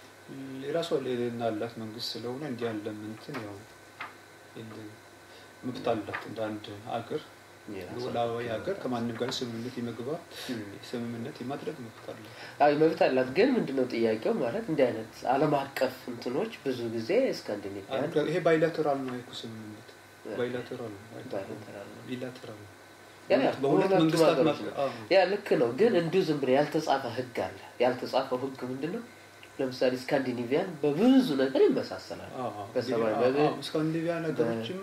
የራሷ ልዕልና ያላት መንግስት ስለሆነ እንዲህ ያለ እንትን ያው የለ- መብት አላት እንደ አንድ ሀገር የራሷ ሉዓላዊ ሀገር ከማንም ጋር ስምምነት የመግባት እም። ስምምነት የማድረግ መብት አላት። አይ መብት አላት። ግን ምንድነው ጥያቄው? ማለት እንዲህ አይነት ዓለም አቀፍ እንትኖች ብዙ ጊዜ ስካንዲኔቪያን ይሄ ባይላተራል ነው እኮ ስምምነት ባይላተራል ነው ባይላተራል ነው። ቢላተራል ነው። ያ ያ በሁለት በሁለቱም መንግስታት ሀገሮች መካከል- ነው። አዎ። ያ ልክ ነው። ግን እንዲሁ ዝም ብሎ ያልተጻፈ ህግ አለ። ያልተጻፈው ህግ ምንድን ነው? ለምሳሌ ስካንዲኔቪያን በብዙ ነገር ይመሳሰላል። አዎ፣ አዎ። በሰብአዊ እንግዲህ፣ መብት አዎ፣ ስካንዲኔቪያን ሀገሮችም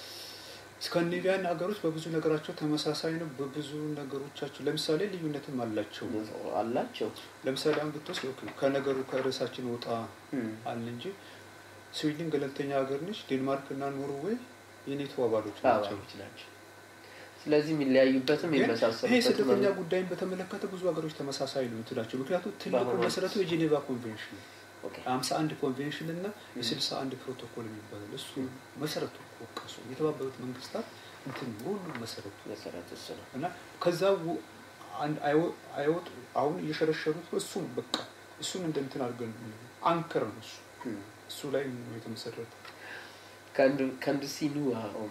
ስካንዲኔቪያን ሀገሮች በብዙ ነገራቸው ተመሳሳይ ነው። በብዙ ነገሮቻቸው ለምሳሌ ልዩነትም አላቸው። አላቸው። ለምሳሌ አሁን ብትወስድ ኦኬ፣ ከነገሩ ከርዕሳችን ወጣ እም፣ አለ እንጂ ስዊድን ገለልተኛ ሀገር ነች። ዴንማርክ እና ኖርዌይ የኔቶ አባሎች ናቸው። አባሎች ናቸው። ስለዚህ የሚለያዩበትም ግን ይሄ የሚመሳሰሉበትም ስደተኛ አለ። ጉዳይን በተመለከተ ብዙ ሀገሮች ተመሳሳይ ነው እንትላቸው። ምክንያቱም ትልቁ በአሁኑ መሰረቱ የጄኔቫ ኮንቬንሽን ነው። ኦኬ። ሀምሳ አንድ ኮንቬንሽን እና የስልሳ አንድ ፕሮቶኮል የሚባለው እሱ መሰረቱ እኮ ቀሱ የተባበሩት መንግስታት እንትን ሁሉ መሰረቱ መሰረት እሱ ነው። እና ከዛ ው- አንድ አይወ- አይወጡ አሁን እየሸረሸሩት እሱን በቃ እሱን እንደ እንትን አድርገን አንከር ነው እሱ እም። እሱ ላይ ነው የተመሰረተ Kan du, kan du si noe om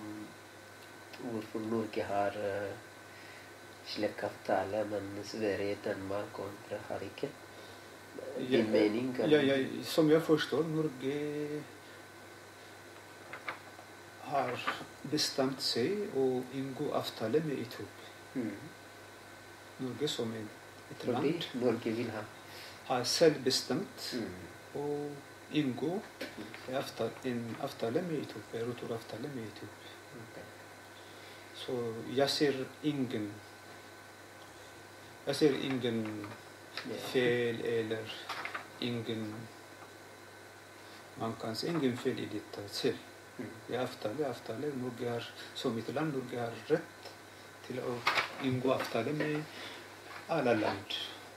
hvorfor Norge har uh, slik avtale, men Sverige, Danmark og andre har ikke? Din mening? kan Ja, du- ja, som jeg forstår, Norge har bestemt seg å inngå avtale med Etiopia. Mm. Norge som en, et Fordi land Norge vil ha. har selv bestemt Mm. å ኢንጎ አፍታለም የኢትዮጵያ ሩቱር አፍታለም የኢትዮጵያ ያሴር ኢንግን ያሴር ኢንግን ፌል ኤለር ኢንግን ማንካንስ ኢንግን ፌል ኢዲታ ስል የአፍታለ አፍታለ ኑርጋር ሶሚትላን ኑርጋር ረት ትለው ኢንጎ አፍታለም አላላንድ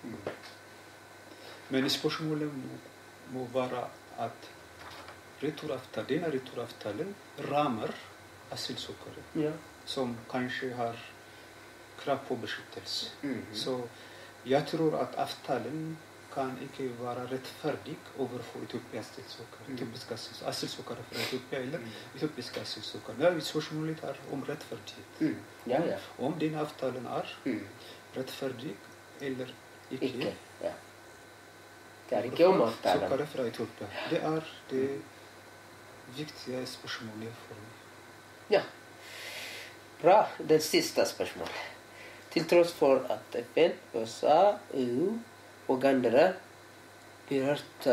Men spørsmålet må være at returavtalen, returavtalen rammer asylsøkere Ja. som kanskje har krav på beskyttelse. Mhm. Så jeg tror at avtalen kan ikke være rettferdig overfor Etiopias asylsøkere. Mhm. Etiopiske asyls- asylsøkere fra Etiopia eller etiopiske asylsøkere. Ja, spørsmålet er om rettferdighet. Mm. Ja, ja. Om den avtalen er Mm. rettferdig eller ikke. Ikke. Ja. Taarikheu avtalen. Søkere fra Etiopia. Det er det viktige spørsmålet for meg. Ja. Bra. Det siste spørsmålet. Til tross for at FN, USA, EU og andre berørte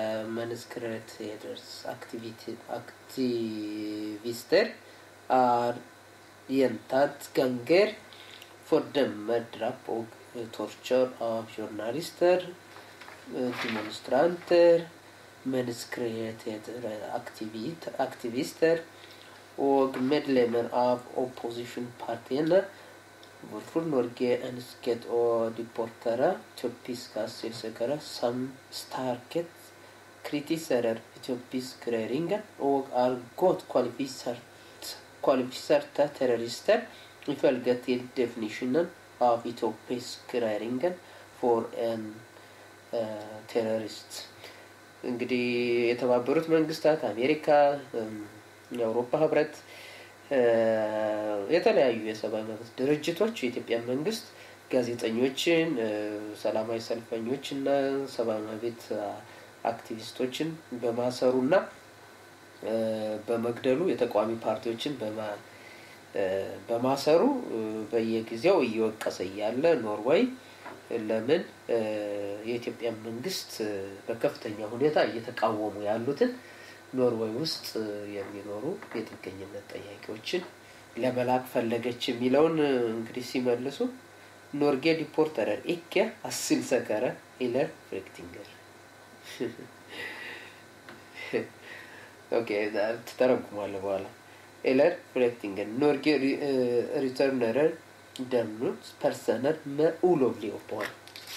menneskerettighetsaktivister er gjentatt ganger fordømmer drap og eh, tortur av journalister, eh, demonstranter, menneskerettighetsaktivister og medlemmer av opposisjonspartiene. Hvorfor Norge ønsket å deportere etiopiske asylsøkere som sterkt kritiserer etiopisk regjering og er godt kvalifisert, kvalifiserte terrorister ifølge til definisjonen av etiopisk regjering for en eh, terrorist. እንግዲህ የተባበሩት መንግስታት አሜሪካ እም፣ የአውሮፓ ህብረት እ፣ የተለያዩ የሰብአዊ መብት ድርጅቶች የኢትዮጵያ መንግስት ጋዜጠኞችን እ፣ ሰላማዊ ሰልፈኞችና ሰብአዊ መብት አክቲቪስቶችን በማሰሩና እ፣ በመግደሉ የተቃዋሚ ፓርቲዎችን በማ- እ፣ በማሰሩ እ፣ በየጊዜው እየወቀሰ እያለ ኖርዌይ ለምን እ፣ የኢትዮጵያ መንግስት እ፣ በከፍተኛ ሁኔታ እየተቃወሙ ያሉትን ኖርዌይ ውስጥ እ፣ የሚኖሩ የጥገኝነት ጠያቂዎችን ለመላክ ፈለገች የሚለውን እ፣ እንግዲህ ሲመልሱ ኖርጌ ዲፖርተረር ኢኬ አስልሰከረ ኢለር ፍሬክቲንገር ኦኬ ትተረጉማለህ በኋላ ኤለር ፍሬክቲንገር ኖርጌ ሪተርነረር ደምኑት ፐርሰነር መኡሎቭሊ ኦፖል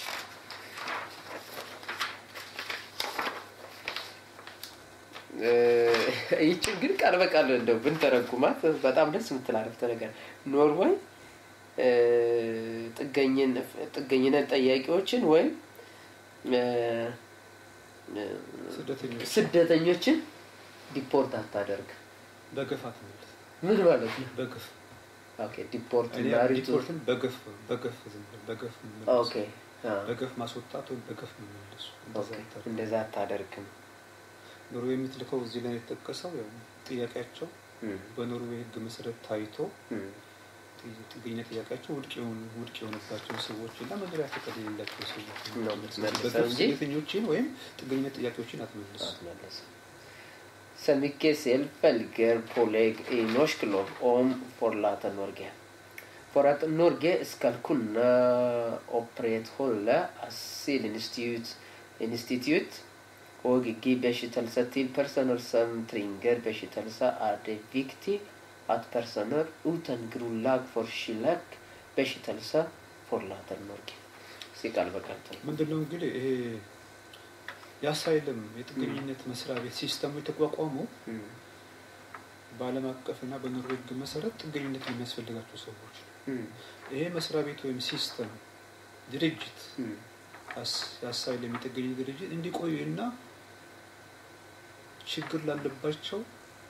ይችን ግን ቃል በቃል እንደው ብንተረጉማት በጣም ደስ የምትል አረፍተ ነገር ኖርዌይ እ፣ ጥገኝን- ጥገኝነት ጠያቂዎችን ወይም እ፣ እ፣ ስደተኞች ስደተኞችን ዲፖርት አታደርግ በገፍ አትመልስ። ምን ማለት ነው? በገፍ ኦኬ ዲፖርት እኔ እና ሪቱ ሪፖርትን በገፍ በገፍ ዝም ብለህ በገፍ መመለስ። ኦኬ አ፣ በገፍ ማስወጣት ወይም በገፍ መመለሱ እንደዛ ኦኬ አይታረግም። እንደዛ አታደርግም። ኖርዌይ የምትልከው እዚህ ላይ የተጠቀሰው ያው ጥያቄያቸው እም፣ በኖርዌይ ሕግ መሰረት ታይቶ እም፣ ጥ- ጥገኝነት ጥያቄያቸው ውድቅ የሆኑ ውድቅ የሆነባቸው ሰዎች እና መኖሪያ ፈቃድ የሌላቸው ሰዎች ነው የምትመልሰው በገፍ እንጂ ስደተኞችን ወይም ጥገኝነት ጥያቄዎችን አትመልሱ። አትመለስም። Så mycket selvfølger pålägg i norsk lov om forlate Norge. For at Norge skal kunne opprettholde asylinstitutt institutt og gi beskyttelse til personer som trenger beskyttelse, er det viktig at personer uten grunnlag for slik beskyttelse forlater Norge. sier ቃል በቃል ምንድነው እንግዲህ ይሄ የአሳይለም የጥገኝነት መስሪያ ቤት ሲስተሙ የተቋቋመው በዓለም አቀፍና በኖርዌይ ሕግ መሰረት ጥገኝነት የሚያስፈልጋቸው ሰዎች ነው። ይሄ መስሪያ ቤት ወይም ሲስተም ድርጅት አስ- የአሳይለም የጥገኝነት ድርጅት እንዲቆዩና ችግር ላለባቸው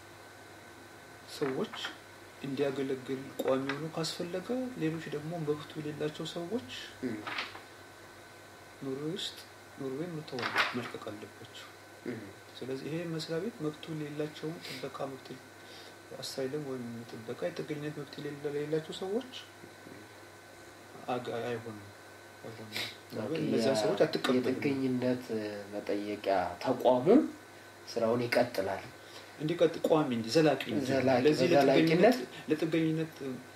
ሰዎች እንዲያገለግል ቋሚ ሆኖ ካስፈለገ ሌሎች ደግሞ መብቱ የሌላቸው ሰዎች ኖርዌይ ውስጥ ኖርዌይ መተው መልቀቅ አለባቸው። ስለዚህ ይሄ መስሪያ ቤት መብቱ የሌላቸውን ጥበቃ መብት አሳይለም ወይም ጥበቃ የጥገኝነት መብት የሌለ- የሌላቸው ሰዎች አግ- አይሆንም አይሆንም። ኖርዌይ እነዚያ ሰዎች አትቀበልም። የጥገኝነት መጠየቂያ ተቋሙ ስራውን ይቀጥላል። እንዲቀጥ ቋሚ እንዲ ዘላቂ እንጂ ዘላቂ- ለዚህ በዘላቂነት ለጥገኝነት ለጥገኝነት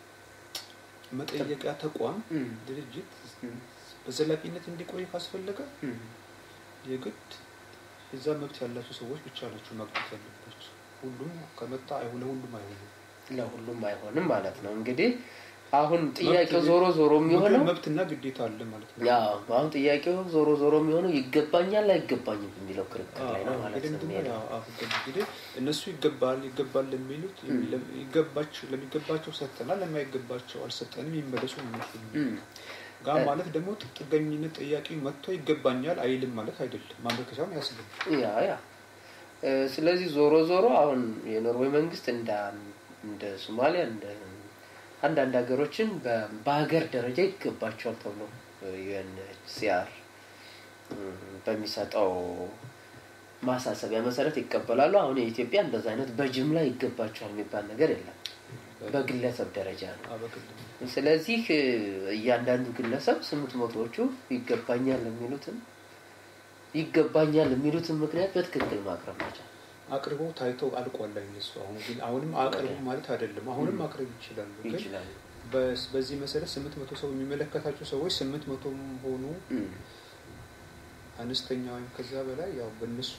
መጠየቂያ ተቋም እም፣ ድርጅት እም፣ በዘላቂነት እንዲቆይ ካስፈለገ እም። የግድ የዛ መብት ያላቸው ሰዎች ብቻ ናቸው ማግኘት ያለባቸው። ሁሉም ከመጣ አይሆን ለሁሉም አይሆንም። ለሁሉም አይሆንም ማለት ነው። እንግዲህ አሁን ጥያቄው መብት- ዞሮ ዞሮ የሚሆነው መብትና ግዴታ አለ ማለት ነው። ያው አሁን ጥያቄው ዞሮ ዞሮ የሚሆነው ይገባኛል አይገባኝም የሚለው ክርክር ላይ ነው አዎ፣ ማለት እንግዲህ ነው ምንድን ነው የሚሄደው። ያው አሁን እንግዲህ እነሱ ይገባል ይገባል ለሚሉት እም። ይገባቸው ለሚገባቸው ሰጥተናል፣ ለማይገባቸው አልሰጠንም የሚመለሱ እነሱ ነው። እም፣ ጋ እ- ማለት ደግሞ ጥገኝነት ጠያቂ መጥቶ ይገባኛል አይልም ማለት አይደለም። ማመልከቻውን ያስገባል። ያ ያ እ፣ ስለዚህ ዞሮ ዞሮ አሁን የኖርዌይ መንግስት እንደ እንደ ሶማሊያ እንደ አንዳንድ ሀገሮችን በ- በሀገር ደረጃ ይገባቸዋል ተብሎ ዩኤንኤችሲአር በሚሰጠው ማሳሰቢያ መሰረት ይቀበላሉ። አሁን የኢትዮጵያ እንደዛ አይነት በጅምላ ይገባቸዋል የሚባል ነገር የለም። በግለሰብ ደረጃ ነው። አዎ፣ በግል ነው። ስለዚህ እ፣ እያንዳንዱ ግለሰብ ስምንት መቶዎቹ ይገባኛል የሚሉትን ይገባኛል የሚሉትን ምክንያት በትክክል ማቅረብ ናቸው። አቅርበው ታይተው አልቋል ላይ እነሱ አሁን ግን አሁንም አቅርቡ ማለት አይደለም። አሁንም እም። ማቅረብ ይችላሉ። ግን ይችላሉ። በስ- በዚህ መሰረት ስምንት መቶ ሰው የሚመለከታቸው ሰዎች ስምንት መቶም ሆኑ እም፣ አነስተኛ ወይም ከዛ በላይ ያው በእነሱ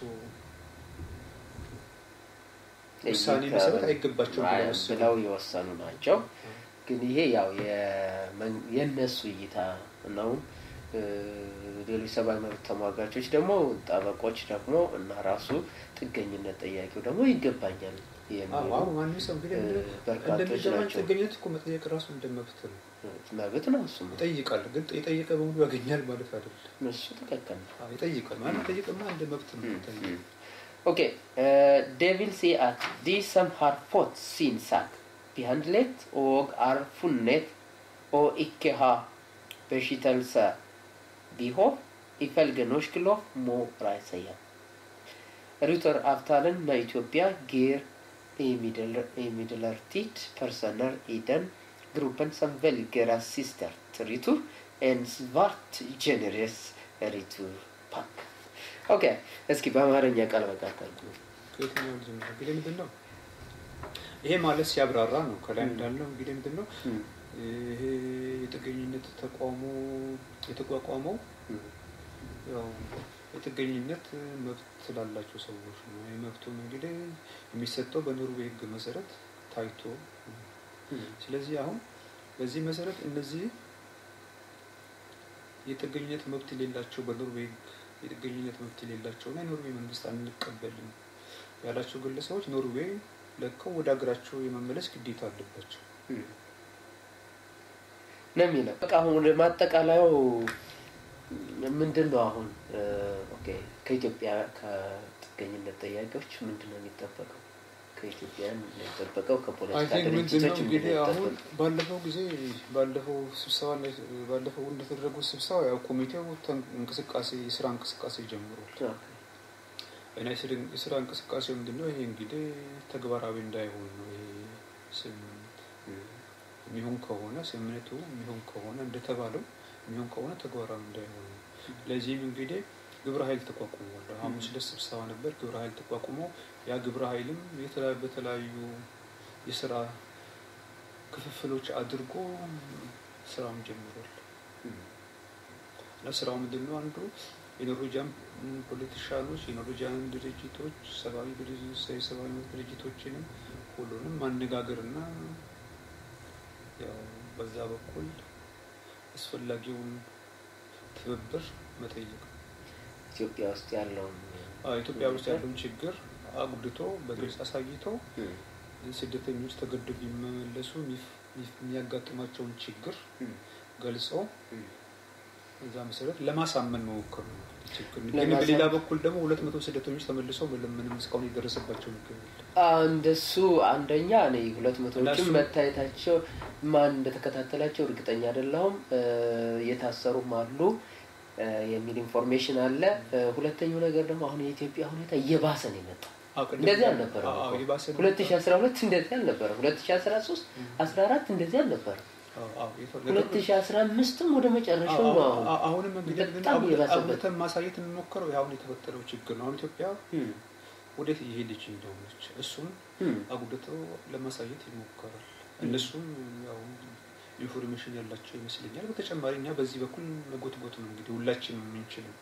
ውሳኔ እይታ መሰረት አይገባቸውም ብለው አይ ወሰኑ። ብለው የወሰኑ ናቸው። ግን ይሄ ያው የመን- የእነሱ እይታ ነው። እ፣ ሌሎች ሰብአዊ መብት ተሟጋቾች ደግሞ ጠበቆች ደግሞ እና ራሱ ጥገኝነት ጠያቂው ደግሞ ይገባኛል አዎ፣ የሚሉ አሁን ማንም ሰው እንግዲህ እ፣ ምንድን- በርካቶች እንደሚገባኝ ናቸው። ጥገኝነት እኮ መጠየቅ ራሱ እንደ መብት ነው። መብት ነው እሱም ይጠይቃል። ግን የጠየቀ በሙሉ ያገኛል ማለት አይደለም። እሱ ትክክል ነው። አዎ፣ ይጠይቃል ማለት ጠይቅማ እንደ መብት ነው Mm, የሚታየው። mm. Okej, eh, det vill säga att de som har fått sin sak behandlet och är funnet och icke har beskyttelsebehov ifølge norsk lov må reise hjem. Ruteravtalen med Etiopia gir imidler- imidlertid personer i den gruppen som velger assistert retur en svært generøs returpakke. ኦኬ እስኪ በአማርኛ ቃል በቃል ተርጉሙ። ከየትኛው ልጀምር? እንግዲህ ምንድን ነው ይሄ ማለት ሲያብራራ ነው። ከላይ Mm. እንዳለው እንግዲህ ምንድን ነው እም፣ ይሄ የጥገኝነት ተቋሙ የተቋቋመው እም፣ ያው የጥገኝነት መብት ስላላቸው ሰዎች ነው። ይህ መብቱም እንግዲህ የሚሰጠው በኖርዌይ ሕግ መሰረት ታይቶ ነው። እም፣ ስለዚህ አሁን በዚህ መሰረት እነዚህ የጥገኝነት መብት የሌላቸው በኖርዌይ ሕግ የጥገኝነት መብት የሌላቸውና የኖርዌይ መንግስት አንቀበልም ያላቸው ግለሰቦች ኖርዌይ ለቀው ወደ ሀገራቸው የመመለስ ግዴታ አለባቸው። እም። ነው የሚለው። በቃ አሁን ወደ ማጠቃለያው ምንድን ነው አሁን እ፣ ኦኬ ከኢትዮጵያ ከጥገኝነት ጠያቂዎች ምንድን ነው የሚጠበቀው? ከኢትዮጵያን የሚጠበቀው አይ ከፖለቲካ ቲንክ ምንድን ድርጅቶች ነው ምንድን እንግዲህ ነው አሁን የሚጠበቀው? ባለፈው ጊዜ ባለፈው ስብሰባ ላይ ባለፈው እንደተደረጉት ስብሰባ ያው ኮሚቴው ተን- እንቅስቃሴ የስራ እንቅስቃሴ ጀምሯል ኦኬ። እና የስር- የስራ እንቅስቃሴው ምንድን ነው? ይሄ እንግዲህ ተግባራዊ እንዳይሆን ነው። ይሄ ስምምነት እም፣ የሚሆን ከሆነ ስምምነቱ የሚሆን ከሆነ እንደተባለው የሚሆን ከሆነ ተግባራዊ እንዳይሆን ነው። ለዚህም እንግዲህ ግብረ ኃይል ተቋቁሟል። ሐሙስ ዕለት ስብሰባ ነበር። ግብረ ኃይል ተቋቁሞ ያ ግብረ ኃይልም የተለያዩ በተለያዩ የስራ ክፍፍሎች አድርጎ ስራውን ጀምሯል። እም፣ እና ስራው ምንድን ነው? አንዱ የኖርዌጂያን ፖለቲሻኖች፣ የኖርዌጂያን ድርጅቶች፣ ሰብአዊ ድርጅቶች፣ የሰብአዊ መብት ድርጅቶችንም ሁሉንም ማነጋገርና ያው በዛ በኩል አስፈላጊውን ትብብር መጠየቅ ኢትዮጵያ ውስጥ ያለውን አዎ፣ ኢትዮጵያ ውስጥ ያለውን ችግር አጉልቶ በግልጽ አሳይቶ እም፣ ስደተኞች ተገደው ቢመለሱ የሚፍ- የሚፍ- የሚያጋጥማቸውን ችግር እም፣ ገልጸው እም። በዛ መሰረት ለማሳመን መሞከር ነው። ችግር ግን ለማሳመን- በሌላ በኩል ደግሞ ሁለት መቶ ስደተኞች ተመልሰው ምንም እስካሁን የደረሰባቸው ነገር የለም። እንደሱ አንደኛ እኔ ሁለት መቶዎችም እነሱ- መታየታቸው ማን እንደተከታተላቸው እርግጠኛ አይደለሁም። እ፣ የታሰሩም አሉ እ፣ የሚል ኢንፎርሜሽን አለ። እ፣ ሁለተኛው ነገር ደግሞ አሁን የኢትዮጵያ ሁኔታ እየባሰ ነው የመጣው። አዎ፣ ቅድም እንደዚህ እንዳልኩት- አልነበረም አዎ፣ እኮ። የባሰ ነው። 2012 እንደዚህ አልነበረም። 2013 14 እንደዚህ አልነበረም። አዎ፣ አዎ፣ የፈ- 2015ም ወደ መጨረሻው አዎ፣ ነው አዎ፣ አሁን አዎ፣ አሁንም እንግዲህ በጣም አጉል- እየባሰበት። አጉልተን ማሳየት የምንሞክረው አሁን የተፈጠረው ችግር ነው። አሁን ኢትዮጵያ እም፣ ወዴት እየሄደች እንደሆነች እሱን አጉልተው ለማሳየት ይሞከራል። እነሱም ያው ኢንፎርሜሽን ያላቸው ይመስለኛል። በተጨማሪ እኛ በዚህ በኩል መጎትጎት ነው እንግዲህ ሁላችንም የምንችለው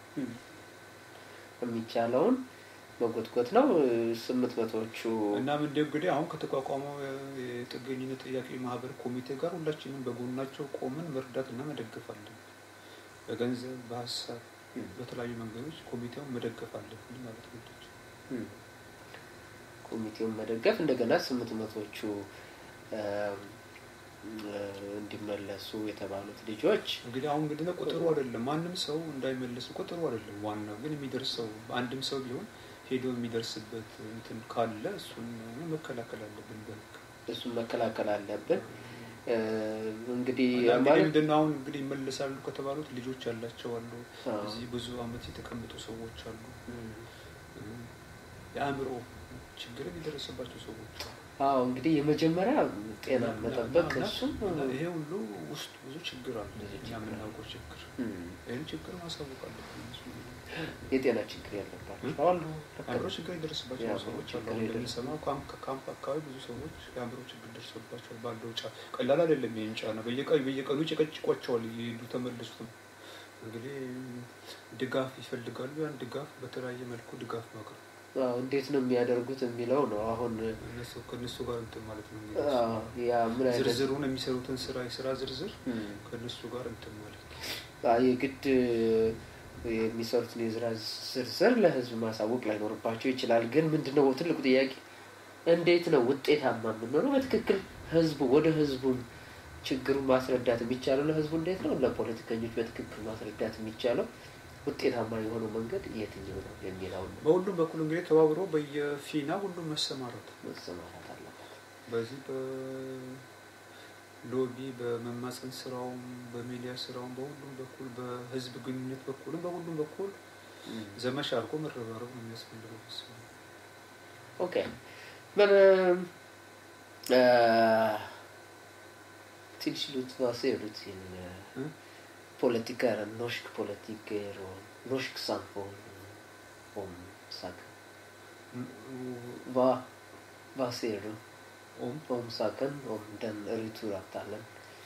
የሚቻለውን መጎትጎት ነው። ስምንት መቶዎቹ እና ምንድ እንግዲህ አሁን ከተቋቋመው የጥገኝነት ጥያቄ ማህበር ኮሚቴ ጋር ሁላችንም በጎናቸው ቆምን መርዳት እና መደገፍ አለን። በገንዘብ በሀሳብ በተለያዩ መንገዶች ኮሚቴውን መደገፍ አለብን ማለት ግዶች ኮሚቴውን መደገፍ እንደገና ስምንት መቶዎቹ እንዲመለሱ የተባሉት ልጆች እንግዲህ አሁን እንግዲህ ነው ቁጥሩ አይደለም ማንም ሰው እንዳይመለሱ ቁጥሩ አይደለም ዋናው ግን የሚደርሰው አንድም ሰው ቢሆን ሄዶ የሚደርስበት እንትን ካለ እሱን መከላከል አለብን በህግ እሱን መከላከል አለብን እንግዲህ እንግዲህ ምንድን ነው አሁን እንግዲህ ይመለሳሉ ከተባሉት ልጆች ያላቸው አሉ እዚህ ብዙ አመት የተቀመጡ ሰዎች አሉ የአእምሮ ችግርም የደረሰባቸው ሰዎች አሉ አዎ እንግዲህ የመጀመሪያ ጤና መጠበቅ እሱም ይሄ ሁሉ ውስጥ ብዙ ችግር አለ እኛ የምናውቀው ችግር ይህን ችግር ማሳወቅ አለብን የጤና ችግር ያለባቸው አሉ አእምሮ ችግር የደረሰባቸው ሰዎች አሉ እንደምንሰማው ከካምፕ አካባቢ ብዙ ሰዎች የአእምሮ ችግር ደርሶባቸዋል ባለው ጫ ቀላል አይደለም ይህን ጫና በየቀኑ በየቀኑ ጨቀጭቋቸዋል እየሄዱ ተመለሱት እንግዲህ ድጋፍ ይፈልጋሉ ያን ድጋፍ በተለያየ መልኩ ድጋፍ ማቅረብ እንዴት ነው የሚያደርጉት የሚለው ነው አሁን ከእነሱ ጋር እንትን ማለት ነው ያ ምን አይነት ዝርዝሩን የሚሰሩትን ስራ የስራ ዝርዝር ከእነሱ ጋር እንትን ማለት ነው የግድ የሚሰሩትን የስራ ዝርዝር ለህዝብ ማሳወቅ ላይኖርባቸው ይችላል ግን ምንድነው ትልቁ ጥያቄ እንዴት ነው ውጤታማ የምንሆነው በትክክል ህዝቡ ወደ ህዝቡን ችግሩን ማስረዳት የሚቻለው ለህዝቡ እንዴት ነው ለፖለቲከኞች በትክክል ማስረዳት የሚቻለው ውጤታማ የሆነው መንገድ የትኛው ነው የሚለው ነው በሁሉም በኩል እንግዲህ ተባብሮ በየፊና ሁሉም መሰማራት መሰማራት አለበት በዚህ በሎቢ በመማፀን ስራውም በሚዲያ ስራውም በሁሉም በኩል በህዝብ ግንኙነት በኩልም በሁሉም በኩል ዘመቻ አድርጎ መረባረብ ነው የሚያስፈልገው ኦኬ men till slut vad ser du till Mm. politiker, norsk politiker och norsk samfund om saken? Vad, vad ser du om om saken, om den returavtalen?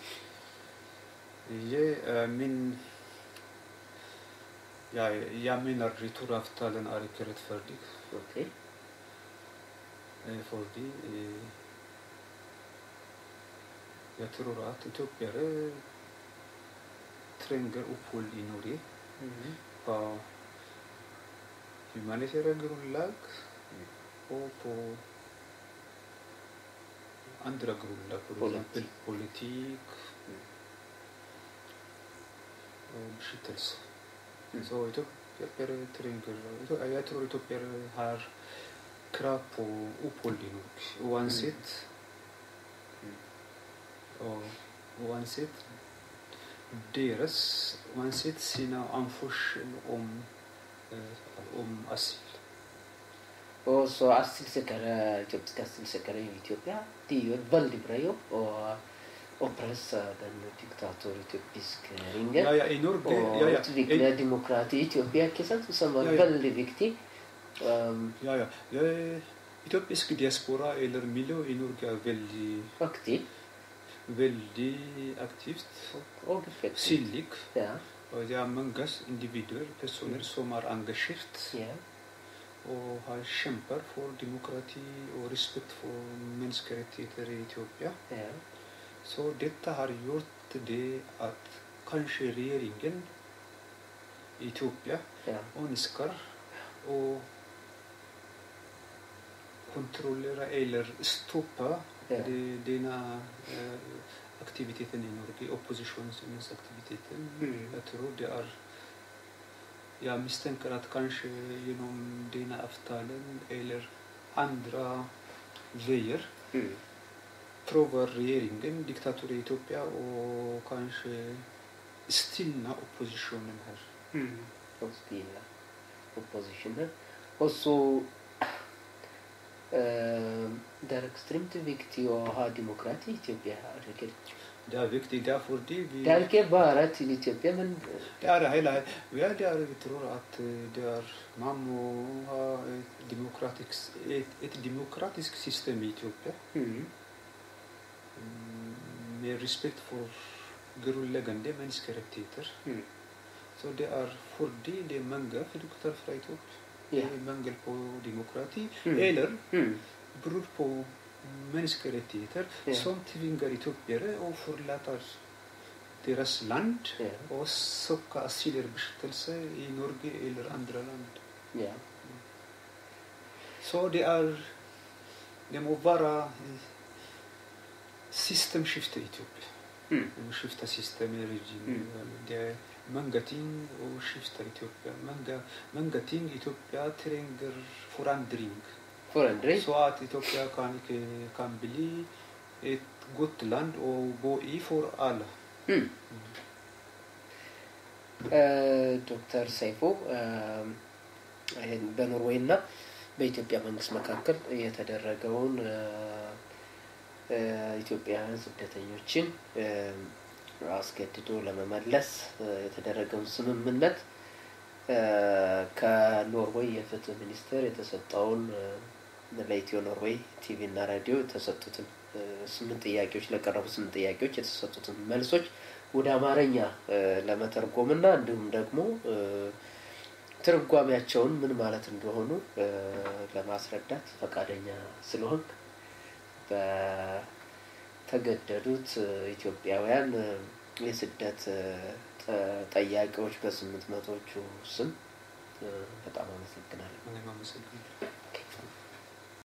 ይህ min jag, jag menar returavtalen är icke rättfärdig Okej. fordi eh, jag tror att etiopier tränger uppehåll i Norge Mm. på humanitära grundlag och på andra grundlag, för Politik. exempel politik och beskyttelse. Mm. Så etiopier tränger, jag tror etiopier har krav på uppehåll i Norge oavsett Mm. och oavsett deras, oavsett sina anförsel om, eh, om asyl. Och så asylsökare, etiopiska asylsökare i Etiopien, de gör väldigt bra jobb och, och pressar den diktator etiopisk ringen. Ja, ja, i Norge, och ja, ja, utveckla i, demokrati i Etiopien, inte sant? Som var Ja, ja. väldigt viktig. Um, ja, ja. Eh, Etiopisk diaspora eller miljö i Norge är väldigt, aktiv väldigt aktivt, och effektiv. synlig. Ja, Och det är många individer, personer som är engagerade ja. och har kämpar för demokrati och respekt för mänskliga rättigheter i Etiopien. ja. Så detta har gjort det att kanske regeringen i Etiopien ja. önskar att kontrollera eller stoppa Ja. det, denna eh, aktiviteten i Norge, oppositionsaktiviteten. Mm. Jag tror det är jag misstänker att kanske genom denna avtalen eller andra vägar Mm. provar regeringen, diktator i Etiopien och kanske stilla oppositionen här. Mm. Och stilla oppositionen. Och så eh, det är extremt viktigt att ha demokrati i Etiopien. Jag tycker. Det er viktig. Det er fordi vi Det er ikke bare til Ethiopia, men Det er hele ja, det er, Vi tror at eh, det er Man må ha et demokratisk, et, et demokratisk system i Etiopia mm, mm, med respekt for grunnleggende menneskerettigheter. mm, Så det er fordi det er mange flykter fra Etiopia. Ja. Det er mangel på demokrati. Mm. Eller mm, brudd på menneskerettigheter Ja. som tvinger etiopiere å forlate deres land ja, og søke asyl eller beskyttelse i Norge eller andre land. ja. Så det er Det må være eh, systemskifte i Etiopia. Mm, Vi må skifte system i regime. Mm. Det er mange ting å skifte i Etiopia. Mange, mange ting Etiopia trenger forandring. Forandring. Så at Etiopia kan, ikke, kan bli et godt land å bo i for alle. Mm. ዶክተር ሰይፉ ይህን በኖርዌይ እና በኢትዮጵያ መንግስት መካከል የተደረገውን ኢትዮጵያውያን ስደተኞችን አስገድዶ ለመመለስ የተደረገውን ስምምነት ከኖርዌይ የፍትህ ሚኒስቴር የተሰጠውን ለኢትዮ ኖርዌይ ቲቪ እና ራዲዮ የተሰጡትን ስምንት ጥያቄዎች ለቀረቡ ስምንት ጥያቄዎች የተሰጡትን መልሶች ወደ አማርኛ ለመተርጎም እና እንዲሁም ደግሞ ትርጓሜያቸውን ምን ማለት እንደሆኑ ለማስረዳት ፈቃደኛ ስለሆን በተገደዱት ኢትዮጵያውያን የስደት ጠያቂዎች በስምንት መቶዎቹ ስም በጣም አመሰግናለሁ። እኔም አመሰግናለሁ።